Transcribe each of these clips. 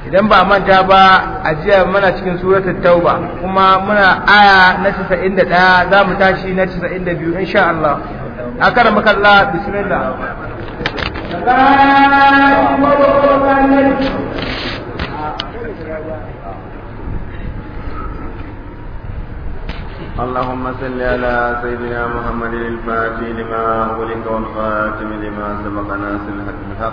idan ba manta ba a jiya muna cikin suratul tauba kuma muna aya na 91 za mu tashi na 92 insha Allah akaramaka Allah bismillah اللهم صل على سيدنا محمد الفاتح لما أغلق والخاتم لما سبق ناصر الحق بالحق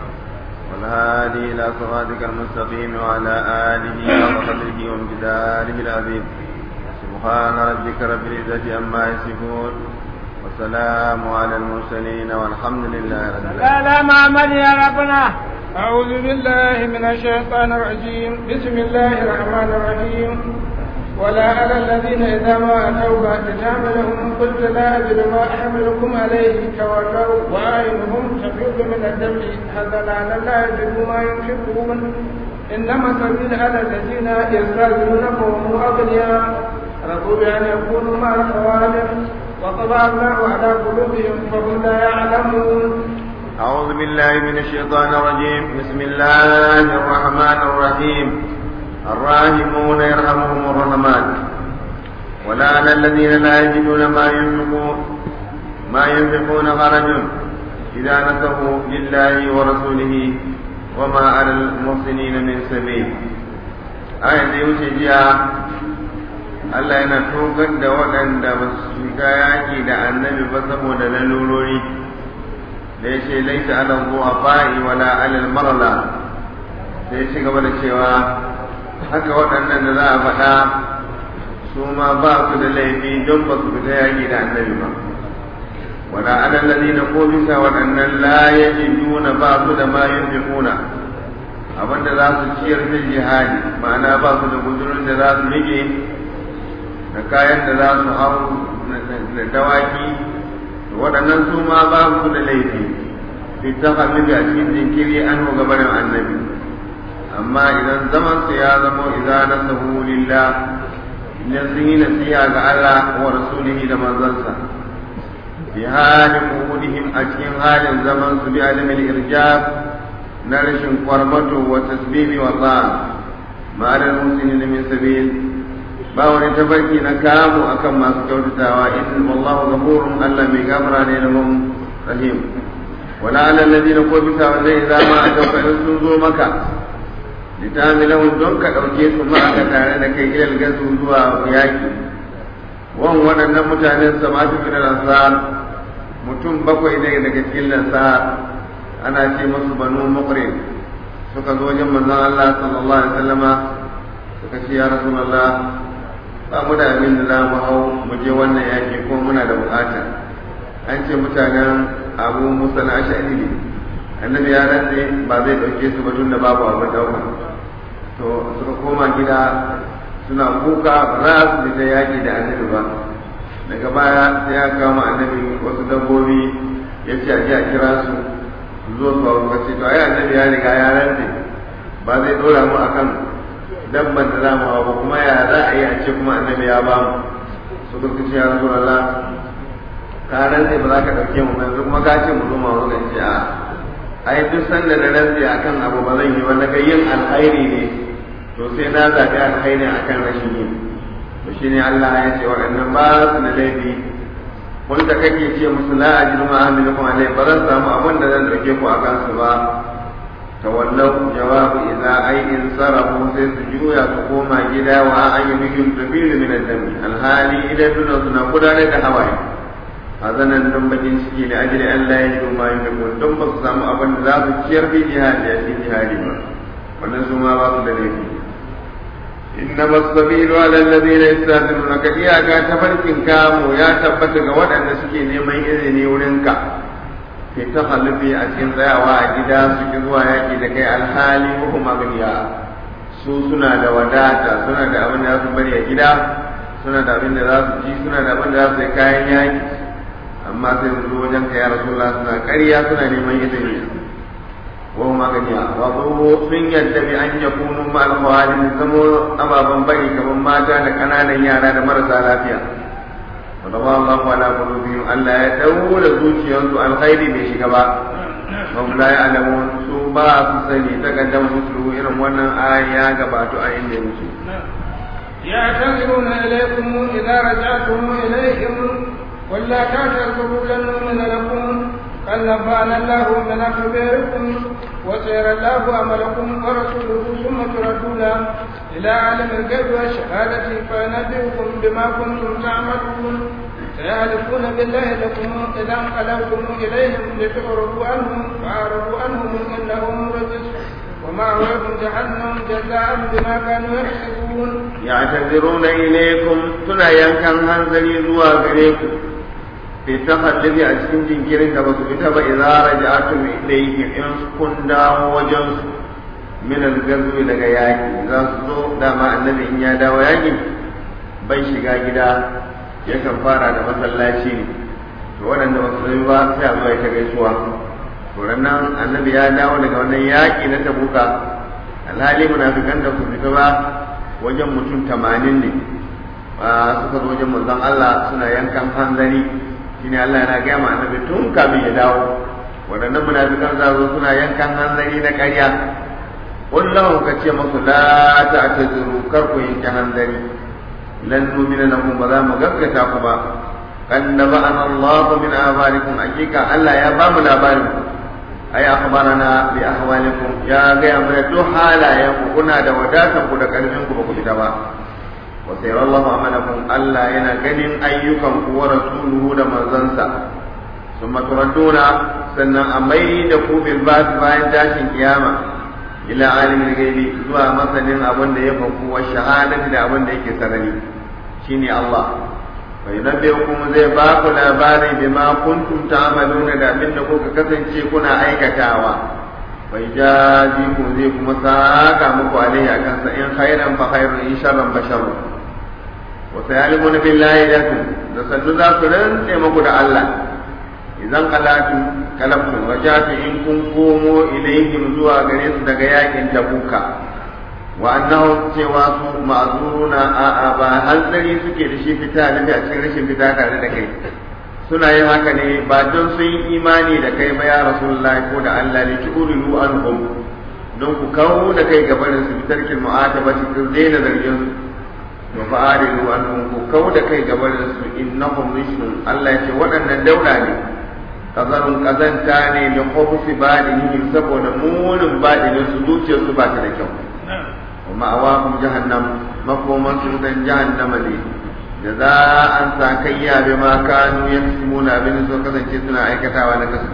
والهادي إلى صراطك المستقيم وعلى آله وقدره وامتداره العظيم سبحان ربك رب العزة عما يصفون والسلام على المرسلين والحمد لله رب العالمين لا محمد يا ربنا أعوذ بالله من الشيطان الرجيم بسم الله الرحمن الرحيم ولا على الذين إذا ما أتوك لتعملهم قلت لا أجد ما أحملكم عليه تولوا وأعينهم تفيض من الدمع حزنا أن لا يجدوا ما ينفقون إنما السبيل على الذين يستاذنونك وهم أغنياء رضوا بأن يكونوا مع الخوالف وطبع الله على قلوبهم فهم لا يعلمون أعوذ بالله من الشيطان الرجيم بسم الله الرحمن الرحيم الراحمون يرحمهم الرحمن ولا على الذين لا يجدون ما ينفقون ما ينفقون خرج إذا نسوا لله ورسوله وما على المحسنين من سبيل آية يوشي جاء Allah yana tokar da waɗanda ba su shiga yaƙi da annabi ba saboda lalurori da ya ce laisa ala zuwa fa'i wala alal marala sai shi gaba da cewa haka waɗannan da za a faɗa su ma ba su da laifi don ba su fita yaƙi da annabi ba wala alal ladina ko bisa waɗannan la yajiduna ba su da ma yunfiquna abinda za su ciyar da jihadi ma'ana ba su da gudurin da za su rike da kayan da za su hau da dawaki waɗannan su ma ba su da laifi fi ta a cikin jinkiri an gabanin annabi amma idan zaman su ya zama idza nasahu lillah idan sun yi nasiha ga Allah wa rasulihi da manzansa bi halin qudihim a cikin halin zaman su bi alimil irjab na rashin kwarmato wa tasbibi wa ta'a ma'al muslimin min sabil ba wani tabarki na kamu akan masu kyautatawa in wallahu ghafurun Allah mai gafara ne da mun rahim wala ala alladhina ko bisa wanda idza ma atawka sun zo maka litamilahum don ka dauke su ma aka tare da kai ilal gazu zuwa yaki wan waɗannan mutanen samatu bin ansar mutum bakwai ne daga cikin lansar ana ce musu banu muqrin suka zo wajen manzon Allah sallallahu alaihi wasallama suka ce ya rasulullah ba mu da abin da za mu hau mu je wannan yaki ko muna da bukata an ce mutanen abu musa na ashari ne annabi ya rantse ba zai dauke su ba tunda babu abin dauka to suka koma gida suna kuka za su fita yaki da annabi ba daga baya sai ya kama annabi wasu dabbobi ya ce a je a kira su su zo su hau ce to ai annabi ya riga ya rantse ba zai dora mu akan dabban da za mu hau ba kuma ya za a yi a ce kuma annabi ya ba mu su kuka ce ya rasu Allah ka rantse ba za ka ɗauke mu yanzu kuma ka ce mu zo ma wurin ce a ai duk sanda na rantse akan abu ba zan yi ba naga yin alkhairi ne to sai na zaɓi alkhairi akan rashin yin to shine Allah ya ce waɗannan ba su da laifi kun da kake ce musu la ajiru ma amilukum alai ba zan samu abin da zan ɗauke ku akan su ba tawallau jawabu idza ai in sarafu sai su juya su koma gida wa an yi bikin tafiru min ad-dami alhali idan suna suna gudanar da hawaye hazanan don bakin ciki da ajiyar Allah ya yi ma yin da don ba su samu abin da za su ciyar bi jihadi a cikin jihadi ba wannan su ma ba su da laifi inna masabilu ala alladhina yastaziluna ka iyaka tafarkin kamu ya tabbata ga waɗanda suke neman izini wurin ka ke ta halufi a cikin tsayawa a gida suke zuwa yaƙi da kai alhali ko kuma ganiya su suna da wadata suna da abin da za su bari a gida suna da abin da za su ci suna da abin da za su yi kayan yaƙi amma sai su zo wajen ka ya rasulullah suna ƙarya suna neman izini wa huma ganiya wa sun yadda bi an yakunu ma alkhawalin zamo ababan bari kamar mata da ƙananan yara da marasa lafiya wa Allah ala qulubihim Allah ya daura zuciyarsu alkhairi bai shiga ba hum la ya'lamun su ba su sani ta kaddam musu irin wannan ayan ya gabato a inda musu يعتذرون إليكم إذا رجعتم إليهم ولا تعتذروا لن نؤمن لكم قد نبأنا الله من أخباركم وسيرى الله عملكم ورسوله ثم تردون إلى عالم الغيب والشهادة فينبئكم بما كنتم تعملون سيحلفون بالله لكم إذا انقلبتم إليهم لتعرضوا عنهم فأعرضوا عنهم إنهم رجس ومأواهم جهنم جزاء بما كانوا يكسبون يعتذرون إليكم سنا ينكن هنزلي زوا غريكم في تخلف أجسين جنكرين كما سبت إذا رجعتم إليهم إن كن داو وجنس من الغزو daga yaki za su zo dama annabi in ya dawo yaki bai shiga gida yakan fara da masallaci ne to waɗanda ba su ba sai a zo ta gaisuwa to nan annabi ya dawo daga wannan yaƙi na tabuka alhali munafikan da su fita ba wajen mutum tamanin ne suka zo wajen manzon Allah suna yankan hanzari shine Allah yana gaya ma annabi tun kamin ya dawo waɗannan munafikan za zo suna yankan hanzari na ƙarya wallahu ka ce masu la ta'tazuru kar ku yanke hanzari lan numina lakum ba za mu gaskata ku ba kan naba'ana Allah min abarikum hakika Allah ya ba mu labarin ku ay akhbarana bi ahwalikum ya ga mana duk halayen ku kuna da wadatan ku da karfin ku ba ku fita ba wa sayara Allah amalakum Allah yana ganin ayyukan ku wa rasuluhu da manzansa summa turadduna sannan a mai da ku bil ba'th bayan tashin kiyama ila alimin gaibi zuwa masanin abin da ya faku wa shahadati da abin da yake sarari shine Allah فينبئكم zai ba ku labari bima kuntum ta'maluna da abin da kuka kasance kuna aikatawa bai jaji ku zai kuma saka muku alaihi akan sa in khairan fa khairun in sharran fa sharrun wa sayalimuna billahi lakum da sannu za ku rantse muku da Allah idan qalatu kalabtu wajatu in kun komo ilaihim zuwa gare su daga yakin tabuka wa annahum cewa su ma'zuruna a a ba hanzari suke da shi fita da a cikin rashin fita tare da kai suna yin haka ne ba don sun yi imani da kai ba ya rasulullah ko da Allah ne ki urilu anhum don ku kawo da kai gabanin su bitarkin mu'ataba cikin daina zargin su wa fa'arilu anhum ku kawo da kai gabanin su innahum rishun Allah ya ce waɗannan daura ne kazarun kazanta ne da khubsi badinihim saboda munin badinin su zuciyarsu ba ta da kyau ومأواهم جهنم مفهوم سودا جهنم لي جزاء ساكيا بما كانوا يكسبون بن سوكا سنا أيكتا ونكسب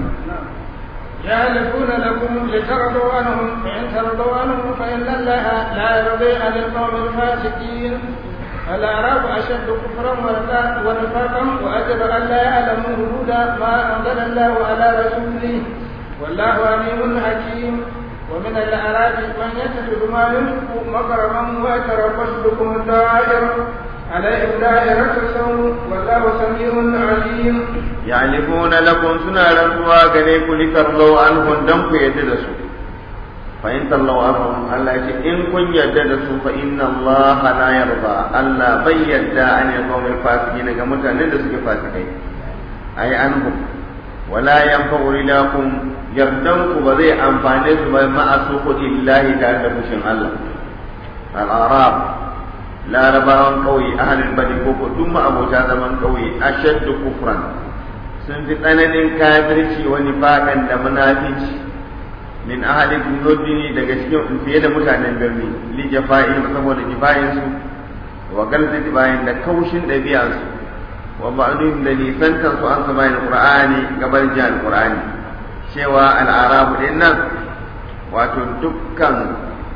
يحلفون لكم لترضوا عنهم فإن ترضوا عنهم فإن الله لا يرضي عن القوم الفاسقين الأعراب أشد كفرا ونفاقا وأجر أن لا يعلموا هدى ما أنزل الله على رسوله والله عليم حكيم ومن الأعراب من يتخذ ما ينفق مكرما ويتربص بكم الدائر عليهم دائرة السوء والله سميع عليم يعلمون لكم سنة رسوا كذلك لترضوا عنهم دمك يدرسوا فإن ترضوا عنهم الله إن كن يدرسوا فإن الله لا يرضى الله بيد عن القوم الفاسقين كما تندسك فاسقين أي عنهم ولا ينفع لكم yardanku ba zai amfane su ba ma'a sukuti illahi tare da fushin Allah al-arab larabawan kauye ahalin badi ko ko duk abota zaman kauye ashaddu kufran sun fi tsananin kafirci wani faɗan da munafici min ahli dunudini daga cikin fiye da mutanen birni li jafa'in saboda jifa'in su wa galzati bayan da kaushin ɗabi'ansu wa ba'dhum da nisantar su an saba qur'ani gabar jihar qur'ani cewa al'arabu din nan wato dukkan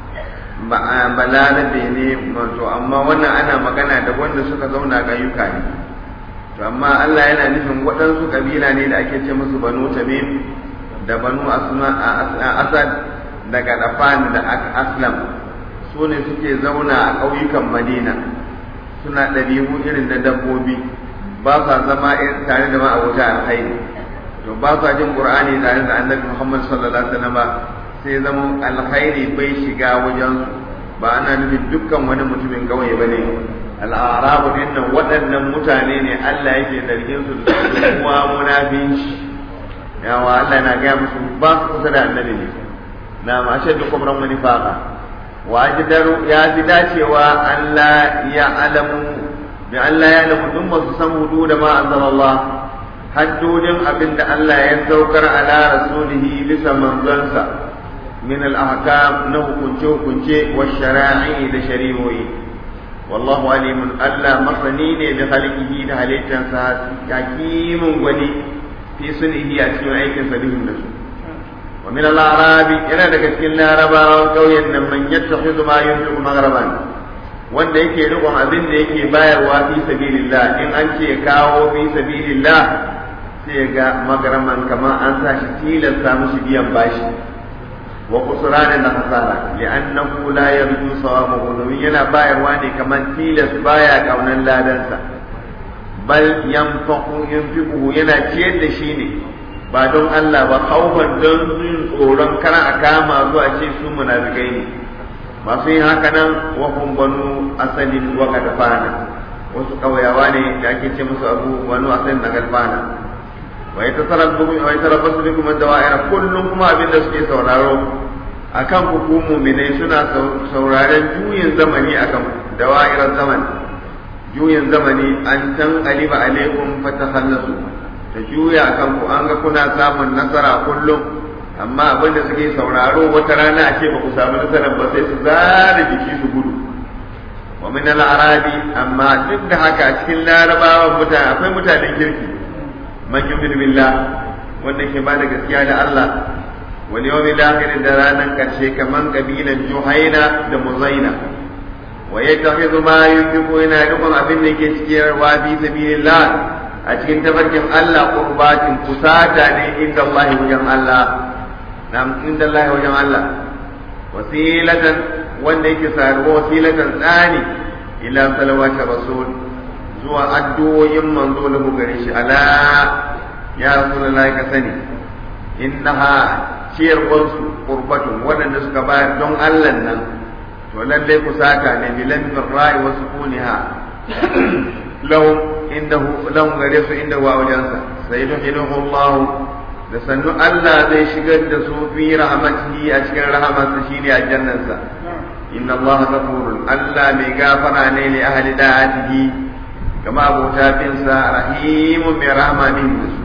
balarabe ne wato amma wannan ana magana da wanda suka zauna ƙauyuka ne to amma Allah yana nufin waɗansu ƙabila ne da ake ce musu banu tamim da banu asad daga dafan da aslam su ne suke zauna a ƙauyukan madina suna ɗabi'u irin da dabbobi ba sa zama tare da ma'abuta alhaini to ba sa jin qur'ani tare da annabi Muhammad sallallahu alaihi wasallam sai zama alkhairi bai shiga wajen ba ana nufin dukkan wani mutumin kauye bane al'arabu din nan waɗannan mutane ne Allah yake zargin su da kuma munafinci yawa Allah yana gaya musu ba su kusa da annabi ne na ma ashaddu kubran wa nifaqa wa ajdaru ya ji dacewa Allah ya alamu bi Allah ya alamu duk masu san hudu da ma anzalallah haddodin abin da Allah ya saukar ala rasulihi bisa manzansa min al-ahkam na hukunce hukunce wa shara'i da shari'o'i wallahu alimun Allah masani ne da halikihi da halittansa hakimun gwani fi sunihi a cikin aikin sa bihim da su wa min al-arabi yana daga cikin larabawan kauyen nan man yattakhidhu ma yunfiqu maghraban wanda yake rikon abin da yake bayarwa fi sabilillah in an ce kawo fi sabilillah sai ga magaraman kamar an sa shi tilasta mushi biyan bashi wa kusurana da hasara li'annahu la yarju sawabahu domin yana bayarwa ne kamar tilas baya kaunan ladansa bal yanfaqu yunfiqu yana ciyar da shi ne ba don Allah ba kaufan don jin tsoron kar a kama zuwa ce su munafikai ne masu yin haka nan wa hum banu asalin wa gadfana wasu kauyawa ne da ake ce musu abu banu asalin na gadfana wa ya tasarrafu wa ya tarabbasu bikum ad-dawa'ira kullum kuma abin da suke sauraro akan hukumu mine suna sauraren juyin zamani akan dawa'irar zaman juyin zamani an tan aliba alaikum fatakhallasu ta juya akan ku an ga kuna samun nasara kullum amma abin da suke sauraro wata rana a ce ba ku samu nasarar ba sai su zara jiki su gudu wa min al-arabi amma duk da haka cikin larabawan mutane akwai mutanen kirki man yu'minu billah wanda ke ba da gaskiya da Allah wal yawmil akhir da ranan karshe kaman kabilan Juhaina da Muzaina wa yattakhidhu ma yunfiqu ina dukkan abin da ke cikin wa fi sabilillah a cikin tabarkin Allah qurbatin kusata ne inda Allah wajen Allah nam inda Allah wajen Allah wasilatan wanda yake saruwa wasilatan tsani ila salawati rasul zuwa addu'o'in manzo da mu gare shi ala ya rasulullahi ka sani innaha ciyarwarsu qurbatun waɗanda suka bayar don Allah nan to lalle ku saka ne bilan birra'i wa sukuniha lahum indahu lahum gare su inda wa wajensa sai yuhinuhu Allah da sannu Allah zai shigar da su fi rahmatihi a cikin rahamarsa shine aljannansa inna Allah ghafurun Allah mai gafara ne li ahli da'atihi كما أبو تابنسا رحيم برحمة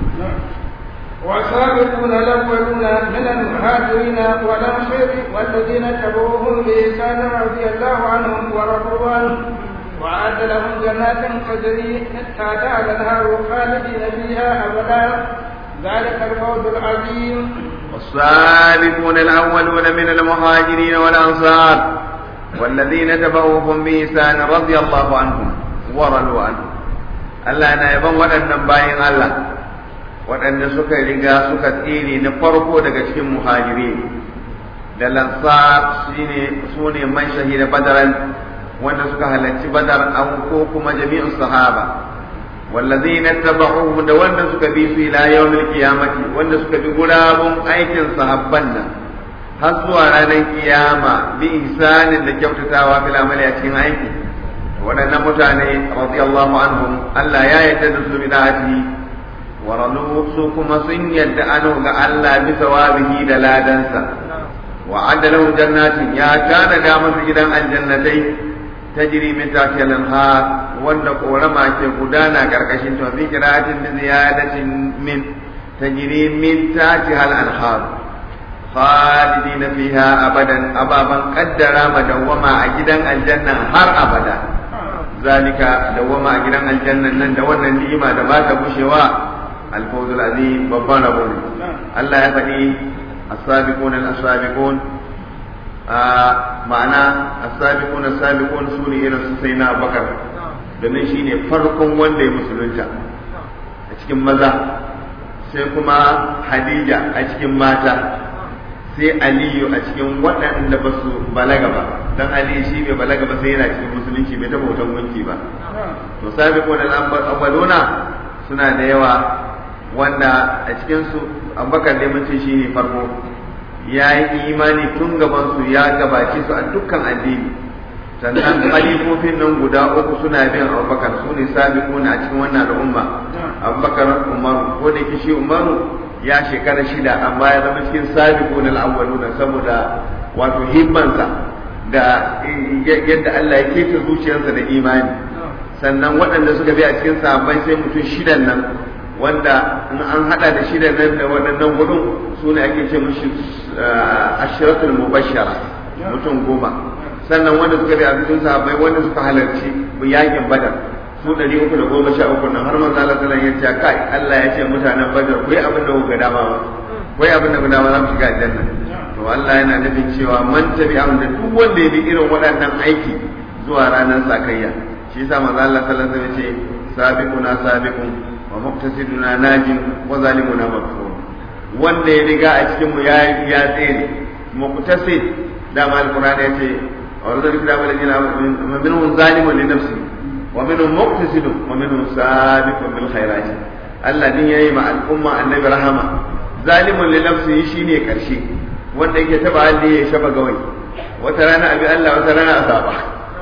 والسابقون الأولون من المهاجرين والأنصار والذين تبعوهم بإحسان رضي الله عنهم ورضوا عنه وأعد لهم جنات تجري تحتها الأنهار خالدين فيها أبدا ذلك الفوز العظيم والسابقون الأولون من المهاجرين والأنصار والذين تبعوهم بإحسان رضي الله عنهم waralu an Allah na yaban waɗannan bayan Allah waɗanda suka riga suka tsere na farko daga cikin muhajiri da lansar shine su ne man shahida badaran wanda suka halarci badar an ko kuma jami'in sahaba wallazina tabauhu da wanda suka bi su ila yawmil qiyamati wanda suka bi gurabun aikin sahabban nan har zuwa ranar kiyama bi ihsanin da kyautatawa fil amali a cikin aiki waɗannan mutane radiyallahu anhum Allah ya yarda da su bid'ati wa radu su kuma sun yarda anu ga Allah bi sawabihi da ladansa wa adalahu jannatin ya kana da masu gidan aljannatai tajri min tahtiha al-anhar wanda korama ke gudana karkashin to bi qira'atin bi ziyadatin min tajri min tahtiha al-anhar khalidina fiha abadan ababan qaddara madawama a gidan aljanna har abada zalika dawama a gidan aljannan nan da wannan ni'ima da ba ta gushewa alfawzul azim babban rabo ne Allah ya faɗi as-sabiqun as-sabiqun ma'ana as-sabiqun as-sabiqun su ne irin su sai na Abubakar domin shine farkon wanda ya musulunta a cikin maza sai kuma Hadija a cikin mata sai Aliyu a cikin waɗanda ba su balaga ba dan Ali shi bai balaga ba sai yana cikin musulunci bai taɓa wutan gunki ba to sabiqun al-awwaluna suna da yawa wanda a cikin su Abubakar dai mun ce shine farko ya yi imani tun gaban su ya gabace su a dukkan addini sannan khalifofin nan guda uku suna bin Abubakar su ne sabiquna a cikin wannan al'umma Abubakar Umar ko da kishi Umaru ya shekara shida amma ya zama cikin sabiqun al-awwaluna saboda wato himmansa da yadda Allah ya keta zuciyarsa da imani sannan waɗanda suka bi a cikin sahabbai sai mutum shidan nan wanda in an hada da shidan nan da waɗannan gudun su ne ake ce mushi ashiratul mubashshara mutum goma sannan wanda suka bi a cikin sahabbai wanda suka halarci yakin badar su ɗari uku da goma sha uku nan har manzo Allah sallallahu alaihi wasallam ya ce kai Allah ya ce mutanen badar ku yi abin da kuka dama ku yi abin da kuka dama za mu shiga aljanna to Allah yana nufin cewa man tabi'ahum da duk wanda ya bi irin waɗannan aiki zuwa ranar sakayya shi yasa manzo Allah sallallahu alaihi wasallam ya ce sabiquna sabiqun wa muqtasiduna najin wa zalimuna maghfur wanda ya riga a cikin mu ya ya tsere muqtasid da mal qur'ani ya ce wa rizqu da walidina minhum zalimun li nafsi wa minhum muqtasidun wa minhum sabiqun bil khairat Allah din yayi ma al'umma annabi rahama zalimun li nafsi shine karshe wanda yake taba halli ya shaba gawai wata rana abi Allah wata rana asaba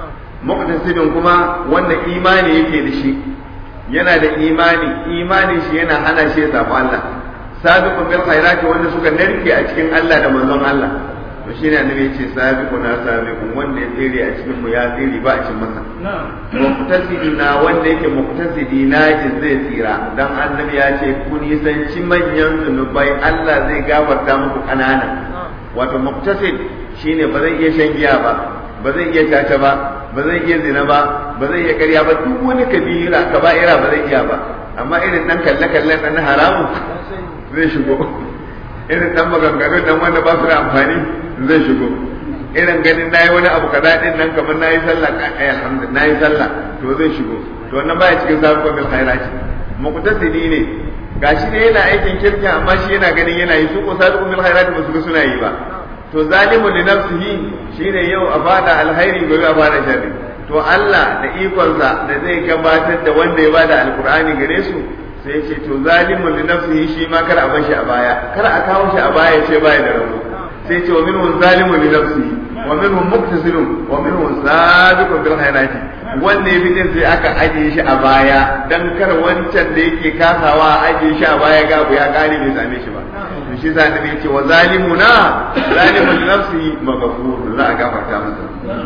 muqtasidun kuma wanda imani yake da shi yana da imani imanin shi yana hana shi ya samu Allah sabiqun bil khairati wanda suka narke a cikin Allah da manzon Allah to shine annabi yace sabiquna sabiqun wanda ya tsere a cikin mu ya tsere ba a cikin masa muqtasidina wanda yake muqtasidi na zai tsira dan annabi ya ce ku nisanci manyan zunubai Allah zai gafarta muku kanana wato muqtasid shine ba zai iya shan giya ba ba zai iya caca ba ba zai iya zina ba ba zai iya karya ba duk wani kabira kaba'ira ba zai iya ba amma irin dan kalle kalle dan haramu zai shigo irin dan maganganu dan wanda ba su da amfani zai shigo irin ganin nayi wani abu kaza din nan kamar nayi sallah ai alhamdulillah nayi sallah to zai shigo to wannan baya cikin sabuwar bil khairati muqtasidi ne gashi ne yana aikin kirki amma shi yana ganin yana yi su ko sabiqun bil khairati ba su ga suna yi ba to zalimu li nafsihi shine yau a bada alkhairi gobe a bada sharri to Allah da ikonsa da zai gabatar da wanda ya bada alqur'ani gare su sai ce to zalimu li nafsihi shi ma kar a bar shi a baya kar a kawo shi a baya ce baya da rabo sai ce wa minhum zalimu li nafsihi wa minhum muqtasidun wa minhum sabiqun bil khairati wanda ya bidin sai aka ajiye shi a baya dan kar wancan da yake kasawa ajiye shi a baya ga ya gane bai same shi ba to shi sa nabi yace wa zalimuna zalimun li nafsihi maghfur za a gafarta masa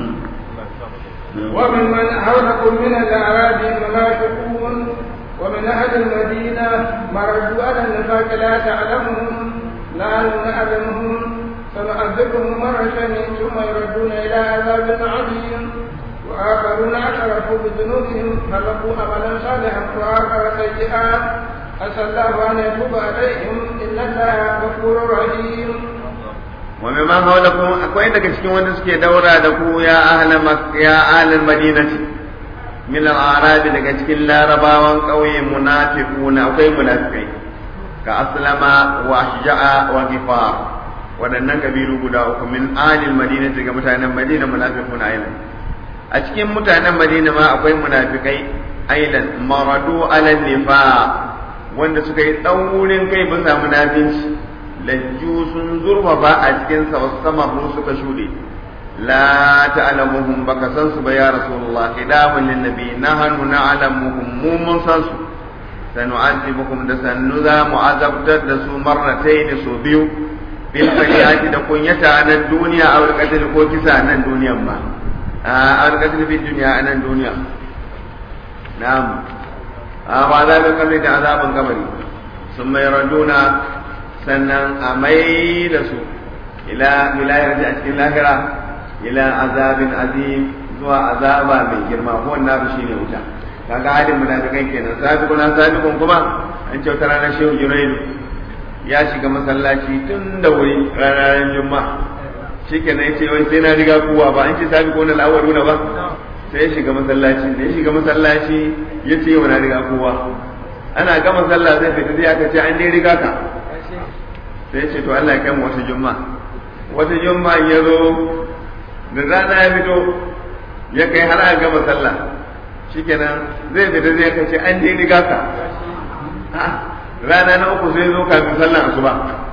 وممن حولكم من الأعراب منافقون ومن أهل المدينة مردوا على النفاق لا تعلمهم نحن نعلمهم سنعذبهم مرتين ثم يردون إلى عذاب عظيم وآخرون اعترفوا بذنوبهم خلقوا عملا صالحا وآخر سيئات عسى الله أن يتوب عليهم إن الله غفور رحيم ومما حولكم akwai daga cikin wanda suke daura da ku ya ahla ya ahlal madinati min al-a'rab daga cikin larabawan ƙauye munafiquna akwai munafikai ka aslama wa ashja'a wa ghifar waɗannan kabilu guda uku min ahlil madinati daga mutanen madina munafiquna ailan a cikin mutanen madina ma akwai munafikai ailan maradu ala nifaq wanda suka yi tsaurin kai bisa munafinci lajju sun zurfafa a cikin sa wasu samahu suka shuɗe la ta'lamuhum baka san su ba ya rasulullah hidamun lin nabi nahnu na'lamuhum mu mun san su sanu'azibukum da sannu za mu azabtar da su marratayn su biyu bil fariati da kunyata a nan duniya a wal ko kisa a nan duniyan ma a wal qatl fi dunya a nan duniya na'am a ba za ka kamar da azabin kabari sun mai raduna sannan a mai da su ila wilayar a cikin lahira ila azabin azim zuwa azaba mai girma ko wannan shi ne wuta kaga halin munafikan kenan sabiqun sabiqun kuma an ce wata ranar shehu juraidu ya shiga masallaci tun da wuri ranar juma'a shikenan yace wai sai na riga kowa ba an ce sabiqun al-awwaluna ba sai ya shiga masallaci da ya shiga masallaci ya ce yau na riga kowa ana gama sallah zai fita sai aka ce an dai riga ka sai ya ce to Allah ya kai mu wata juma'a wata juma'a ya zo da rana ya fito ya kai har a gama sallah shikenan zai fita zai aka ce an dai riga ka rana na uku sai zo kafin sallan asuba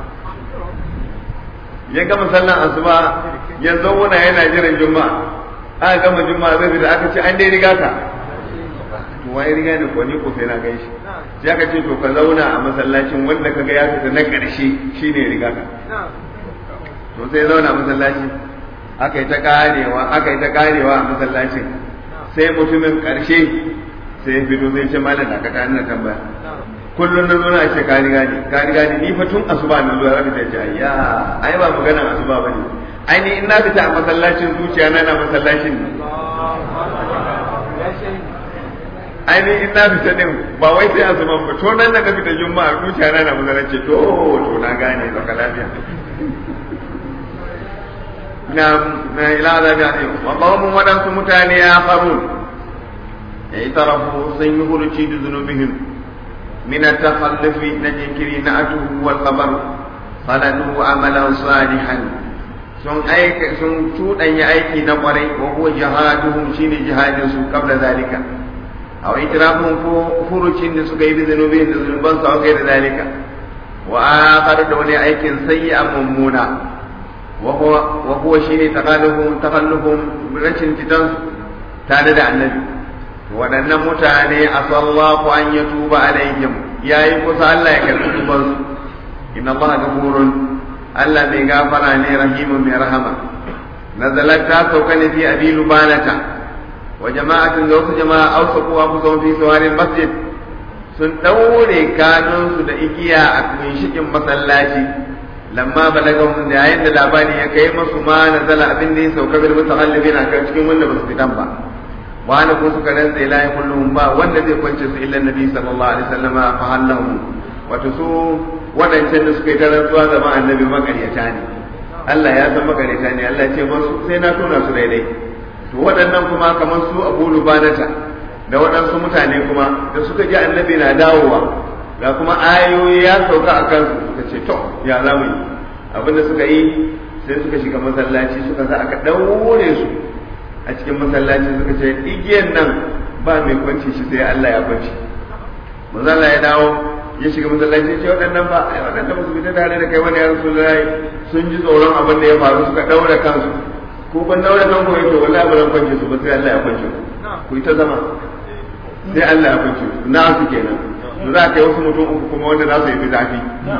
ya gama sallan asuba ya zauna yana jiran juma'a aka gama juma'a zai fita aka ce an dai riga ka to wai riga ne ko ni ko sai na gan shi sai aka ce to ka zauna a masallacin wanda ka ga ya fita na ƙarshe shine riga ka to sai zauna a masallaci aka yi ta karewa aka yi ta karewa a masallacin sai mutumin ƙarshe sai ya fito sai ce malam da ka ta ina tambaya kullum na zo na ce ka riga ni ka riga ni ni fa tun asuba na zuwa zaka ce ayya ai ba maganar asuba bane ai ni in na fita a masallacin zuciya na na masallacin ne ai ni in na fita din ba wai sai asuba ba to nan da ka fita juma'a zuciya na na masallacin to to na gane baka lafiya na na ila azabi alim wa qawmun wadansu mutane ya farun ya tarafu sun yi huruci da zunubihim من التخلف نجكري نأته والخبر خلدوا عملا صالحا sun aika sun cuɗanya aiki na ƙwarai wa huwa jihaduhum shine jihadin su qabla zalika aw itirafun ko furucin da suka yi da zanubin da zunuban su aka da zalika wa akhar da wani aikin sayyi'an mummuna wa huwa wa huwa shine taqalluhum taqalluhum rashin fitan tare da annabi waɗannan mutane a sallahu an ya tuba alaihim ya yi kusa Allah ya karɓi tubansu inna Allah gafurun Allah mai gafara ne rahimun mai rahama nazalat ta sauka ne fi abi lubanata wa jama'atin da wasu jama'a ausa kuwa kusa fi sawarin masjid sun ɗaure kanunsu da igiya a kunshikin masallaci lamma balagahum da yayin da labari ya kai masu ma nazala abin da ya sauka bil mutahallibina kan cikin wanda ba su fitan ba wani ko suka rantsa la yakulluhum ba wanda zai kwance su illa nabi sallallahu alaihi wasallama fa hallahu wato su wadancan da suka yi ta rantsuwa zama annabi makaryata ne Allah ya san makaryata ne Allah ya ce masu sai na tona su daidai to waɗannan kuma kamar su Abu Lubanata da waɗansu mutane kuma da suka ji annabi na dawowa ga kuma ayoyi ya sauka a kansu suka ce to ya za mu yi abinda suka yi sai suka shiga masallaci suka sa aka ɗaure su a cikin masallaci suka ce igiyan nan ba mai kwanci shi sai Allah ya kwanci manzala ya dawo ya shiga masallaci ce waɗannan ba ai waɗannan ba su fita tare da kai wani ya rasulullahi sun ji tsoron abin da ya faru suka daura kansu ko ban daura kanku ya to wallahi ba zan kwance su ba sai Allah ya kwance ku ku yi ta zama sai Allah ya kwance su na su kenan su za ka yi wasu mutum uku kuma wanda za su yi fi zafi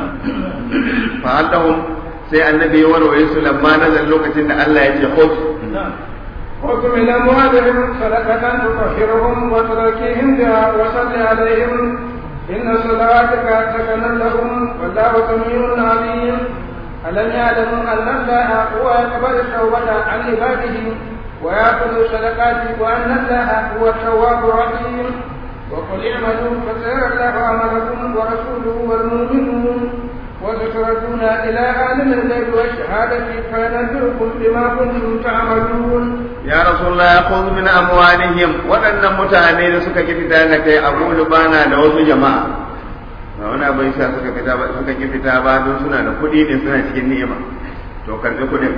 fa allahum sai annabi ya warware su lamma nazar lokacin da Allah ya ce khudh خذ من أموالهم صدقة تطهرهم وتزكيهم بها وصل عليهم إن صلواتك سكن لهم والله سميع عليم ألم يعلموا أن الله هو يقبل التوبة عن عباده ويأخذ الصدقات وأن الله هو التواب الرحيم وقل اعملوا فسيرى الله عملكم ورسوله والمؤمنون وستردون إلى عالم الغيب والشهادة فينبئكم بما كنتم تعملون ya rasulullah ya khudh min amwalihim waɗannan mutane da suka ki fita da kai abu lubana da wasu jama'a ba wani abin sa suka fita ba suka ki fita ba don suna da kuɗi ne suna cikin ni'ima to karbi kuɗin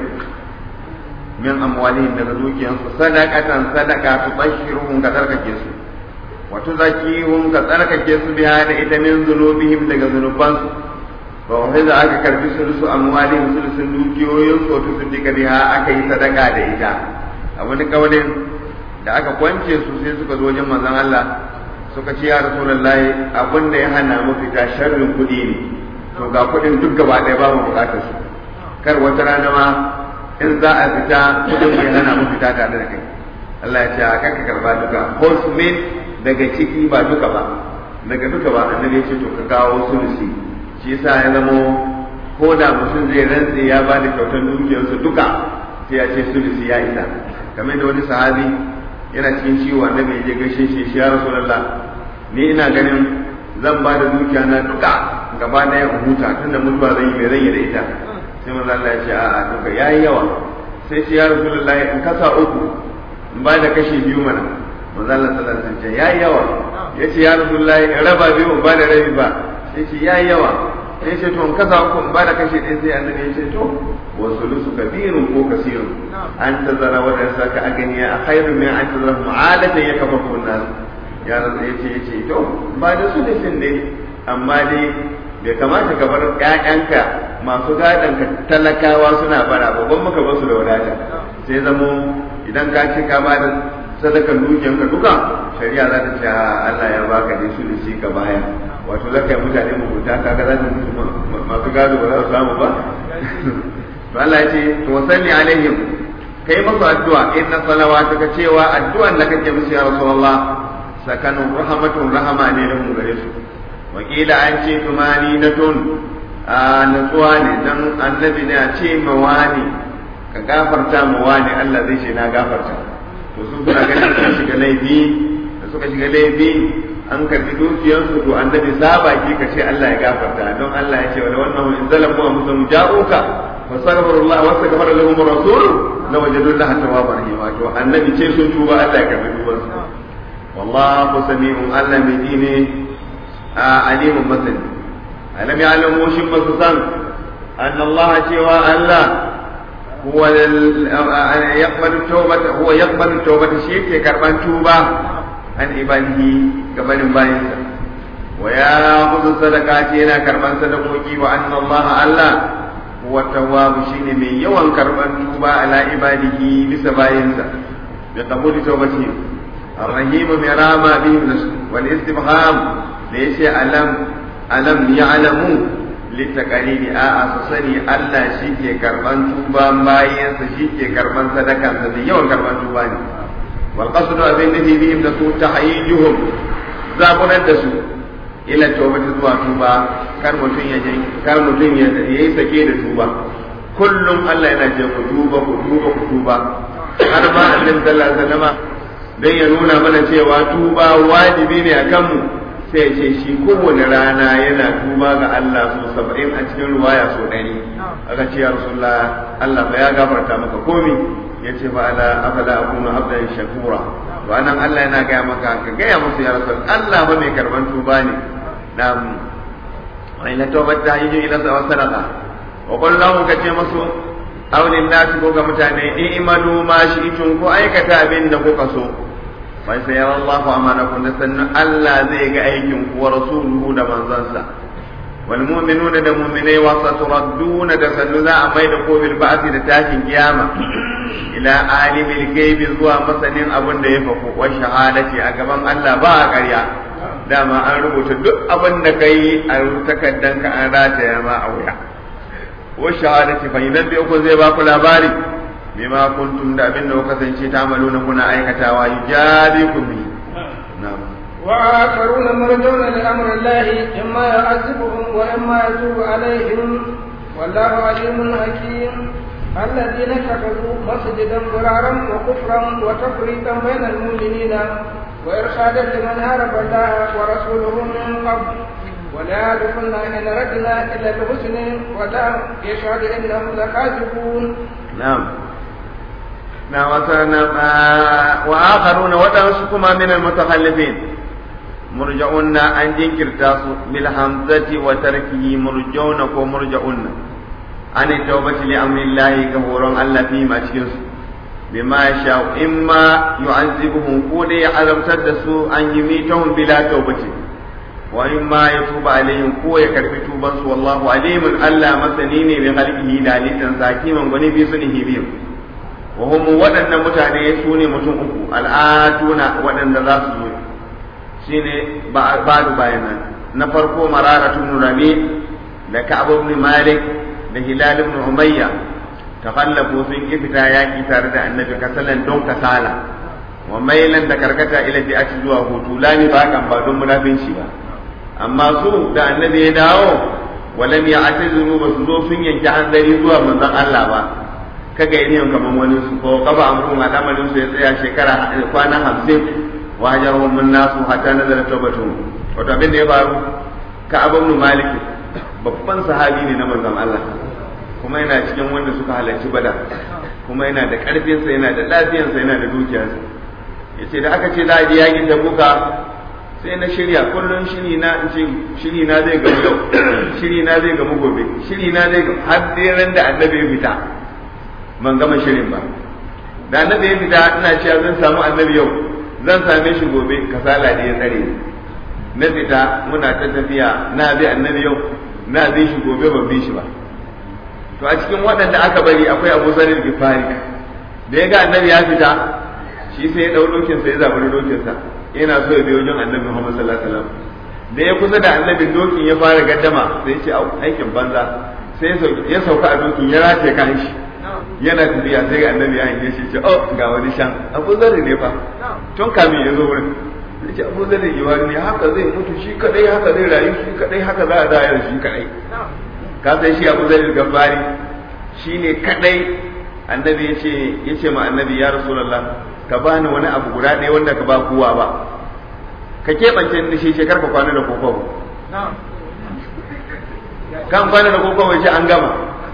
min amwalihim daga dukiyansu sadaqatan sadaqa tubashshiruhum ka tsarkake su wa tuzakkihum ka tsarkake su biha da ita min zunubihim daga zunubansu ba wani da aka karbi sulusu amwalihim sulusun dukiyoyin su to su diga biha aka yi sadaka da ita a wani kawalin da aka kwance su sai suka zo wajen manzon Allah suka ce ya rasulullahi abin da ya hana mu fita sharrin kuɗi ne to ga kuɗin duk gaba ɗaya ba mu bukatar su kar wata rana ma in za a fita kuɗin bai hana mu fita tare da kai Allah ya ce a kanka karba duka hosmin daga ciki ba duka ba daga duka ba annabi ya ce to ka kawo sulusi shi yasa ya zamo ko da mutum zai rantse ya ba da kyautar dukiyarsa duka sai ya ce sulusi ya isa kamar da wani sahabi yana cikin ciwo annabi ya je gaishe shi shi ya rasulullah ni ina ganin zan ba da dukiya na duka gaba ɗaya in huta tunda mutuwa zan yi mai zan yi da ita sai manzo Allah ya ce a'a duka yayi yawa sai shi ya rasulullah in kasa uku in ba da kashi biyu mana manzo Allah sallallahu alaihi wasallam ya yayi yawa yace ya rasulullah in raba biyu in ba da rabi ba sai ce yayi yawa sai ce to in kasa uku in ba da kashi ɗaya sai annabi ya ce to والثلث كبير ko كثير أن تذر ورثك أغنياء خير من أن تذرهم عادة يكفركم الناس ya rasa ya ce ya ce to ba da su da sin ne amma dai bai kamata ka bar ƴaƴanka masu gadon ka talakawa suna bara ba ban maka basu da wadata sai zamo idan ka ce ka bada sadakan dukiyanka duka shari'a za ta ce Allah ya baka ne su da shi ka baya wato zaka yi mutane mugunta kaga za ta mutu masu gado ba za su samu ba to Allah ya ce to wasalli alaihim kai masu addu'a inna salawatuka cewa addu'an da kake musu ya rasulullah sakanun rahmatun rahama ne da mu gare su wakila an ce tumani na tun a natsuwa ne dan annabi ne a ce mawani ka gafarta mawani Allah zai ce na gafarta to su suna ganin suka shiga laifi da suka shiga laifi an karbi dukiyarsu to annabi saba ki ka ce Allah ya gafarta don Allah ya ce wala wannan in zalamu wa muslimu ja'uka fasaghfiru Allah wa astaghfara lahum rasul la wajadu Allah tawwabar rahim to annabi ce sun tuba Allah ya karbi tubansu wallahu sami'un Allah mai ji ne alimun masani alam ya'lamu shin ba su san anna Allah cewa Allah huwa yaqbalu tawbata huwa yaqbalu tawbata shi yake karban tuba an ibadihi gabanin bayinsa wa ya kudu sadaka ce yana karban sadakoki wa anna Allah Allah huwa tawwabu shine mai yawan karban tuba ala ibadihi bisa bayinsa bi qabuli tawbatihim الرحيم برامى بهم والاستفهام ليس ألم ألم يعلموا للتقاليد آآ سسني ألا شيكي كربان توبا باين شيكي كربان صدقا سدي يوم كربان توبا والقصد أبين نبي بهم نسو تحييجهم زابنا دسو إلى التوبة زوا توبا كان متين يجي كان متين يجي سكي توبا kullum Allah yana ce ku tuba ku tuba ku tuba har ma annabi sallallahu alaihi wasallam dan ya nuna mana cewa tuba wajibi ne a kanmu sai ce shi kowane rana yana tuba ga Allah so saba'in a cikin ruwaya so ɗari aka ce ya rasulullah Allah ba ya gafarta maka komi ya ce fa ala afala akunu abdan shakura to anan Allah yana gaya maka ka gaya musu ya rasul Allah ba mai karban tuba ne nam wa ila tawbata yiju ila sadaqa wa qul lahum ka ce musu aulin nasu ko ga mutane i'malu ma shi'tum ko aikata abin da kuka so wai sai yawan Allah amanakum da sannan Allah zai ga aikin ku wa rasuluhu da manzansa wal mu'minuna da mu'minai wa saturadduna da sannu za a mai da ko bil ba'thi da tashin kiyama ila alimil gaibi zuwa masanin abin da ya faku wa shahadati a gaban Allah ba a ƙarya dama an rubuta duk abin da kai a takaddanka an rataya ma a wuya wa shahadati fa idan bi ku zai ba ku labari bima kuntum da abin da kuka kasance ta amaluna kuna aikatawa yujabikum bi na'am وآخرون مرجون لأمر الله إما يعذبهم وإما يتوب عليهم والله عليم حكيم الذين اتخذوا مسجدا ضرارا وكفرا وتفريقا بين المؤمنين وإرشادا لمن هرب الله ورسوله من قبل ولا يعرفن إن ردنا إلا بحسن ولا يشهد إنهم لكاذبون نعم نعم وآخرون وتنسكما من المتخلفين مرجعون أن جنكرتاس بالحمزة وتركه مرجعون ومرجعون عن التوبة لأمر الله كفورا الله فيما تشكرس بما يشاء إما يعذبهم كودي عذاب تدسوا أن يميتهم بلا توبة وإما يتوب عليهم كو يكرف توبا والله عليم ألا مسنيني بخلقه داليتا ساكيما غني في سنه بهم وهم ودن متاني سوني متون أكو الآتون ودن ذا سوني shine ba'du bayanan na farko mararatu ibn rabi da ka'ab ibn malik da hilal ibn umayya takallafu sun ki fita yaki tare da annabi kasalan don kasala wa mailan da karkata ila bi'ati zuwa hutu lani ba kan ba don munafinci ba amma su da annabi ya dawo walam ya'tazuru ba su zo sun yanke hanzari zuwa manzon Allah ba kaga yin kaman wani su ko kaba amrun al'amarin su ya tsaya shekara kwana hamsin wajarhum min nasu hatta nazala tawbatuhum wato abin da ya faru ka abu ibn malik babban sahabi ne na manzon Allah kuma yana cikin wanda suka halarci bada kuma yana da karfin sa yana da lafiyar sa yana da dukiyar sa yace da aka ce za a je yakin da buka sai na shirya kullun shiri na in ce shiri na zai gamu yau shiri na zai gamu gobe shiri na zai gamu har dai ran da annabi ya fita ban gama shirin ba da annabi ya fita ina cewa zan samu annabi yau zan same shi gobe kasala da ya tsare na fita muna ta tafiya na bi annabi yau na bi shi gobe ban bi shi ba to a cikin waɗanda aka bari akwai abu zarin gifari da ya ga annabi ya fita shi sai ya dau dokin sa ya zaburi dokin sa yana so ya biyo wajen annabi Muhammad sallallahu alaihi wasallam da ya kusa da annabin dokin ya fara gaddama sai ya ce aikin banza sai ya sauka a dokin ya rataye kan shi yana tafiya sai ga annabi ya hange shi ce oh ga wani shan abu zarri ne fa tun kamin ya zo wurin ya ce abu zarri yi wani ne haka zai mutu shi kadai haka zai rayu shi kadai haka za a zayar shi kadai ka san shi abu zarri gabari shi ne kadai annabi ya ce ya ce ma annabi ya rasulullah ka bani wani abu guda ɗaya wanda ka ba kowa ba ka keɓance da shi shekar ka kwana da kokobo kan kwana da kokobo shi an gama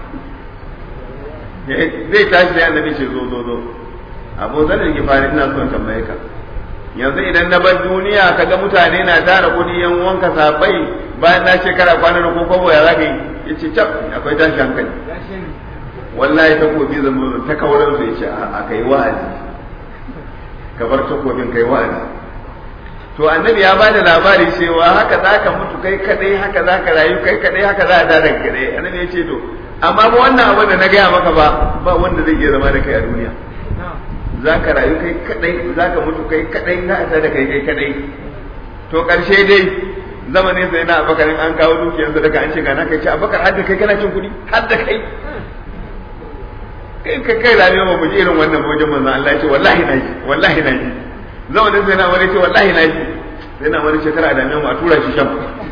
zai tashi da annabi ce zo zo zo abu zan da fari ina son tambaye ka yanzu idan na bar duniya kaga mutane na tara kudi yan wanka sabai bayan na shekara kwana da kokobo ya zaka yi yace cap akwai tashi hankali wallahi takobi zan zo ta kauran su yace a kai wa'azi ka bar takobin kai wa'azi to annabi ya bada labari cewa haka zaka mutu kai kadai haka zaka rayu kai kadai haka za a tada kadai annabi ya ce to amma ba wannan abin da na gaya maka ba ba wanda zai iya zama da kai a duniya za ka rayu kai kadai za ka mutu kai kadai za a da kai kai kadai to karshe dai zamanin sai na abakarin an kawo dukiyar daga an ce ga na kai ce abakar har da kai kana cin kuɗi har da kai kai kai kai rayuwa ba mu ji irin wannan wajen manzo Allah ya ce wallahi na ji wallahi na ji zamanin sai na wani ce wallahi na ji sai na wani shekara da mu a tura shi sham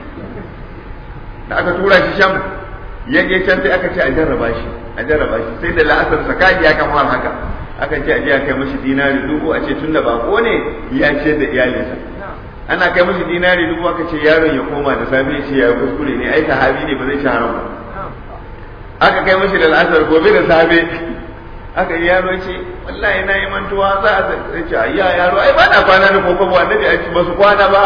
da aka tura shi sham ya je can sai aka ce a jarraba shi a jarraba shi sai da la'asar sakadi ya kamar haka aka ce a je a kai mashi dinari dubu a ce tunda bako ne ya ce da iyalinsa ana kai mashi dinari dubu aka ce yaron ya koma da safe ya ce ya kuskure ne ai sahabi ne ba zai ci haram ba aka kai mashi da la'asar gobe da safe aka yi yaro ce wallahi na yi mantuwa za a zai ce ayya yaro ai ba na kwana da kokobo annabi a ba su kwana ba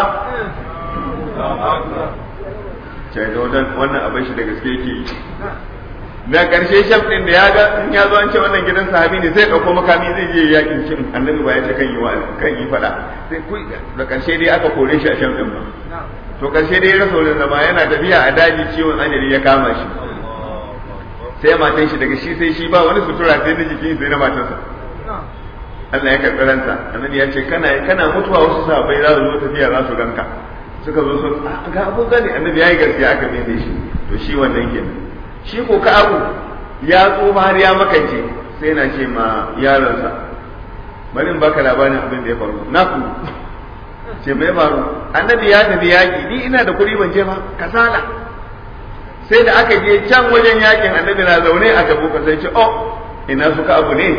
sai da wannan abin shi da gaske yake yi da karshe shaf din da ya ga in ya zo an ce wannan gidan sahabi ne sai dauko makami zai je yakin cin annabi ba ya ce kan yi wa kan yi fada sai ku da karshe dai aka kore shi a shaf din ba to karshe dai rasa wurin zama yana tafiya a daji ciwon ajali ya kama shi sai matan shi daga shi sai shi ba wani sutura sai na jikin sai na matarsa Allah ya karɓi ransa annabi ya ce kana kana mutuwa wasu sahabbai za su zo tafiya za su ganka suka zo sun ga abu gani annabi ya yi gaskiya aka mene shi to shi wannan kenan shi ko ka abu ya tsufa har ya makance sai na ce ma yaronsa bari in baka labarin abin da ya faru na ku ce mai faru annabi ya tafi yaƙi ni ina da kuɗi ban je ba kasala sai da aka je can wajen yakin annabi na zaune a tabo ka sai ce oh ina suka abu ne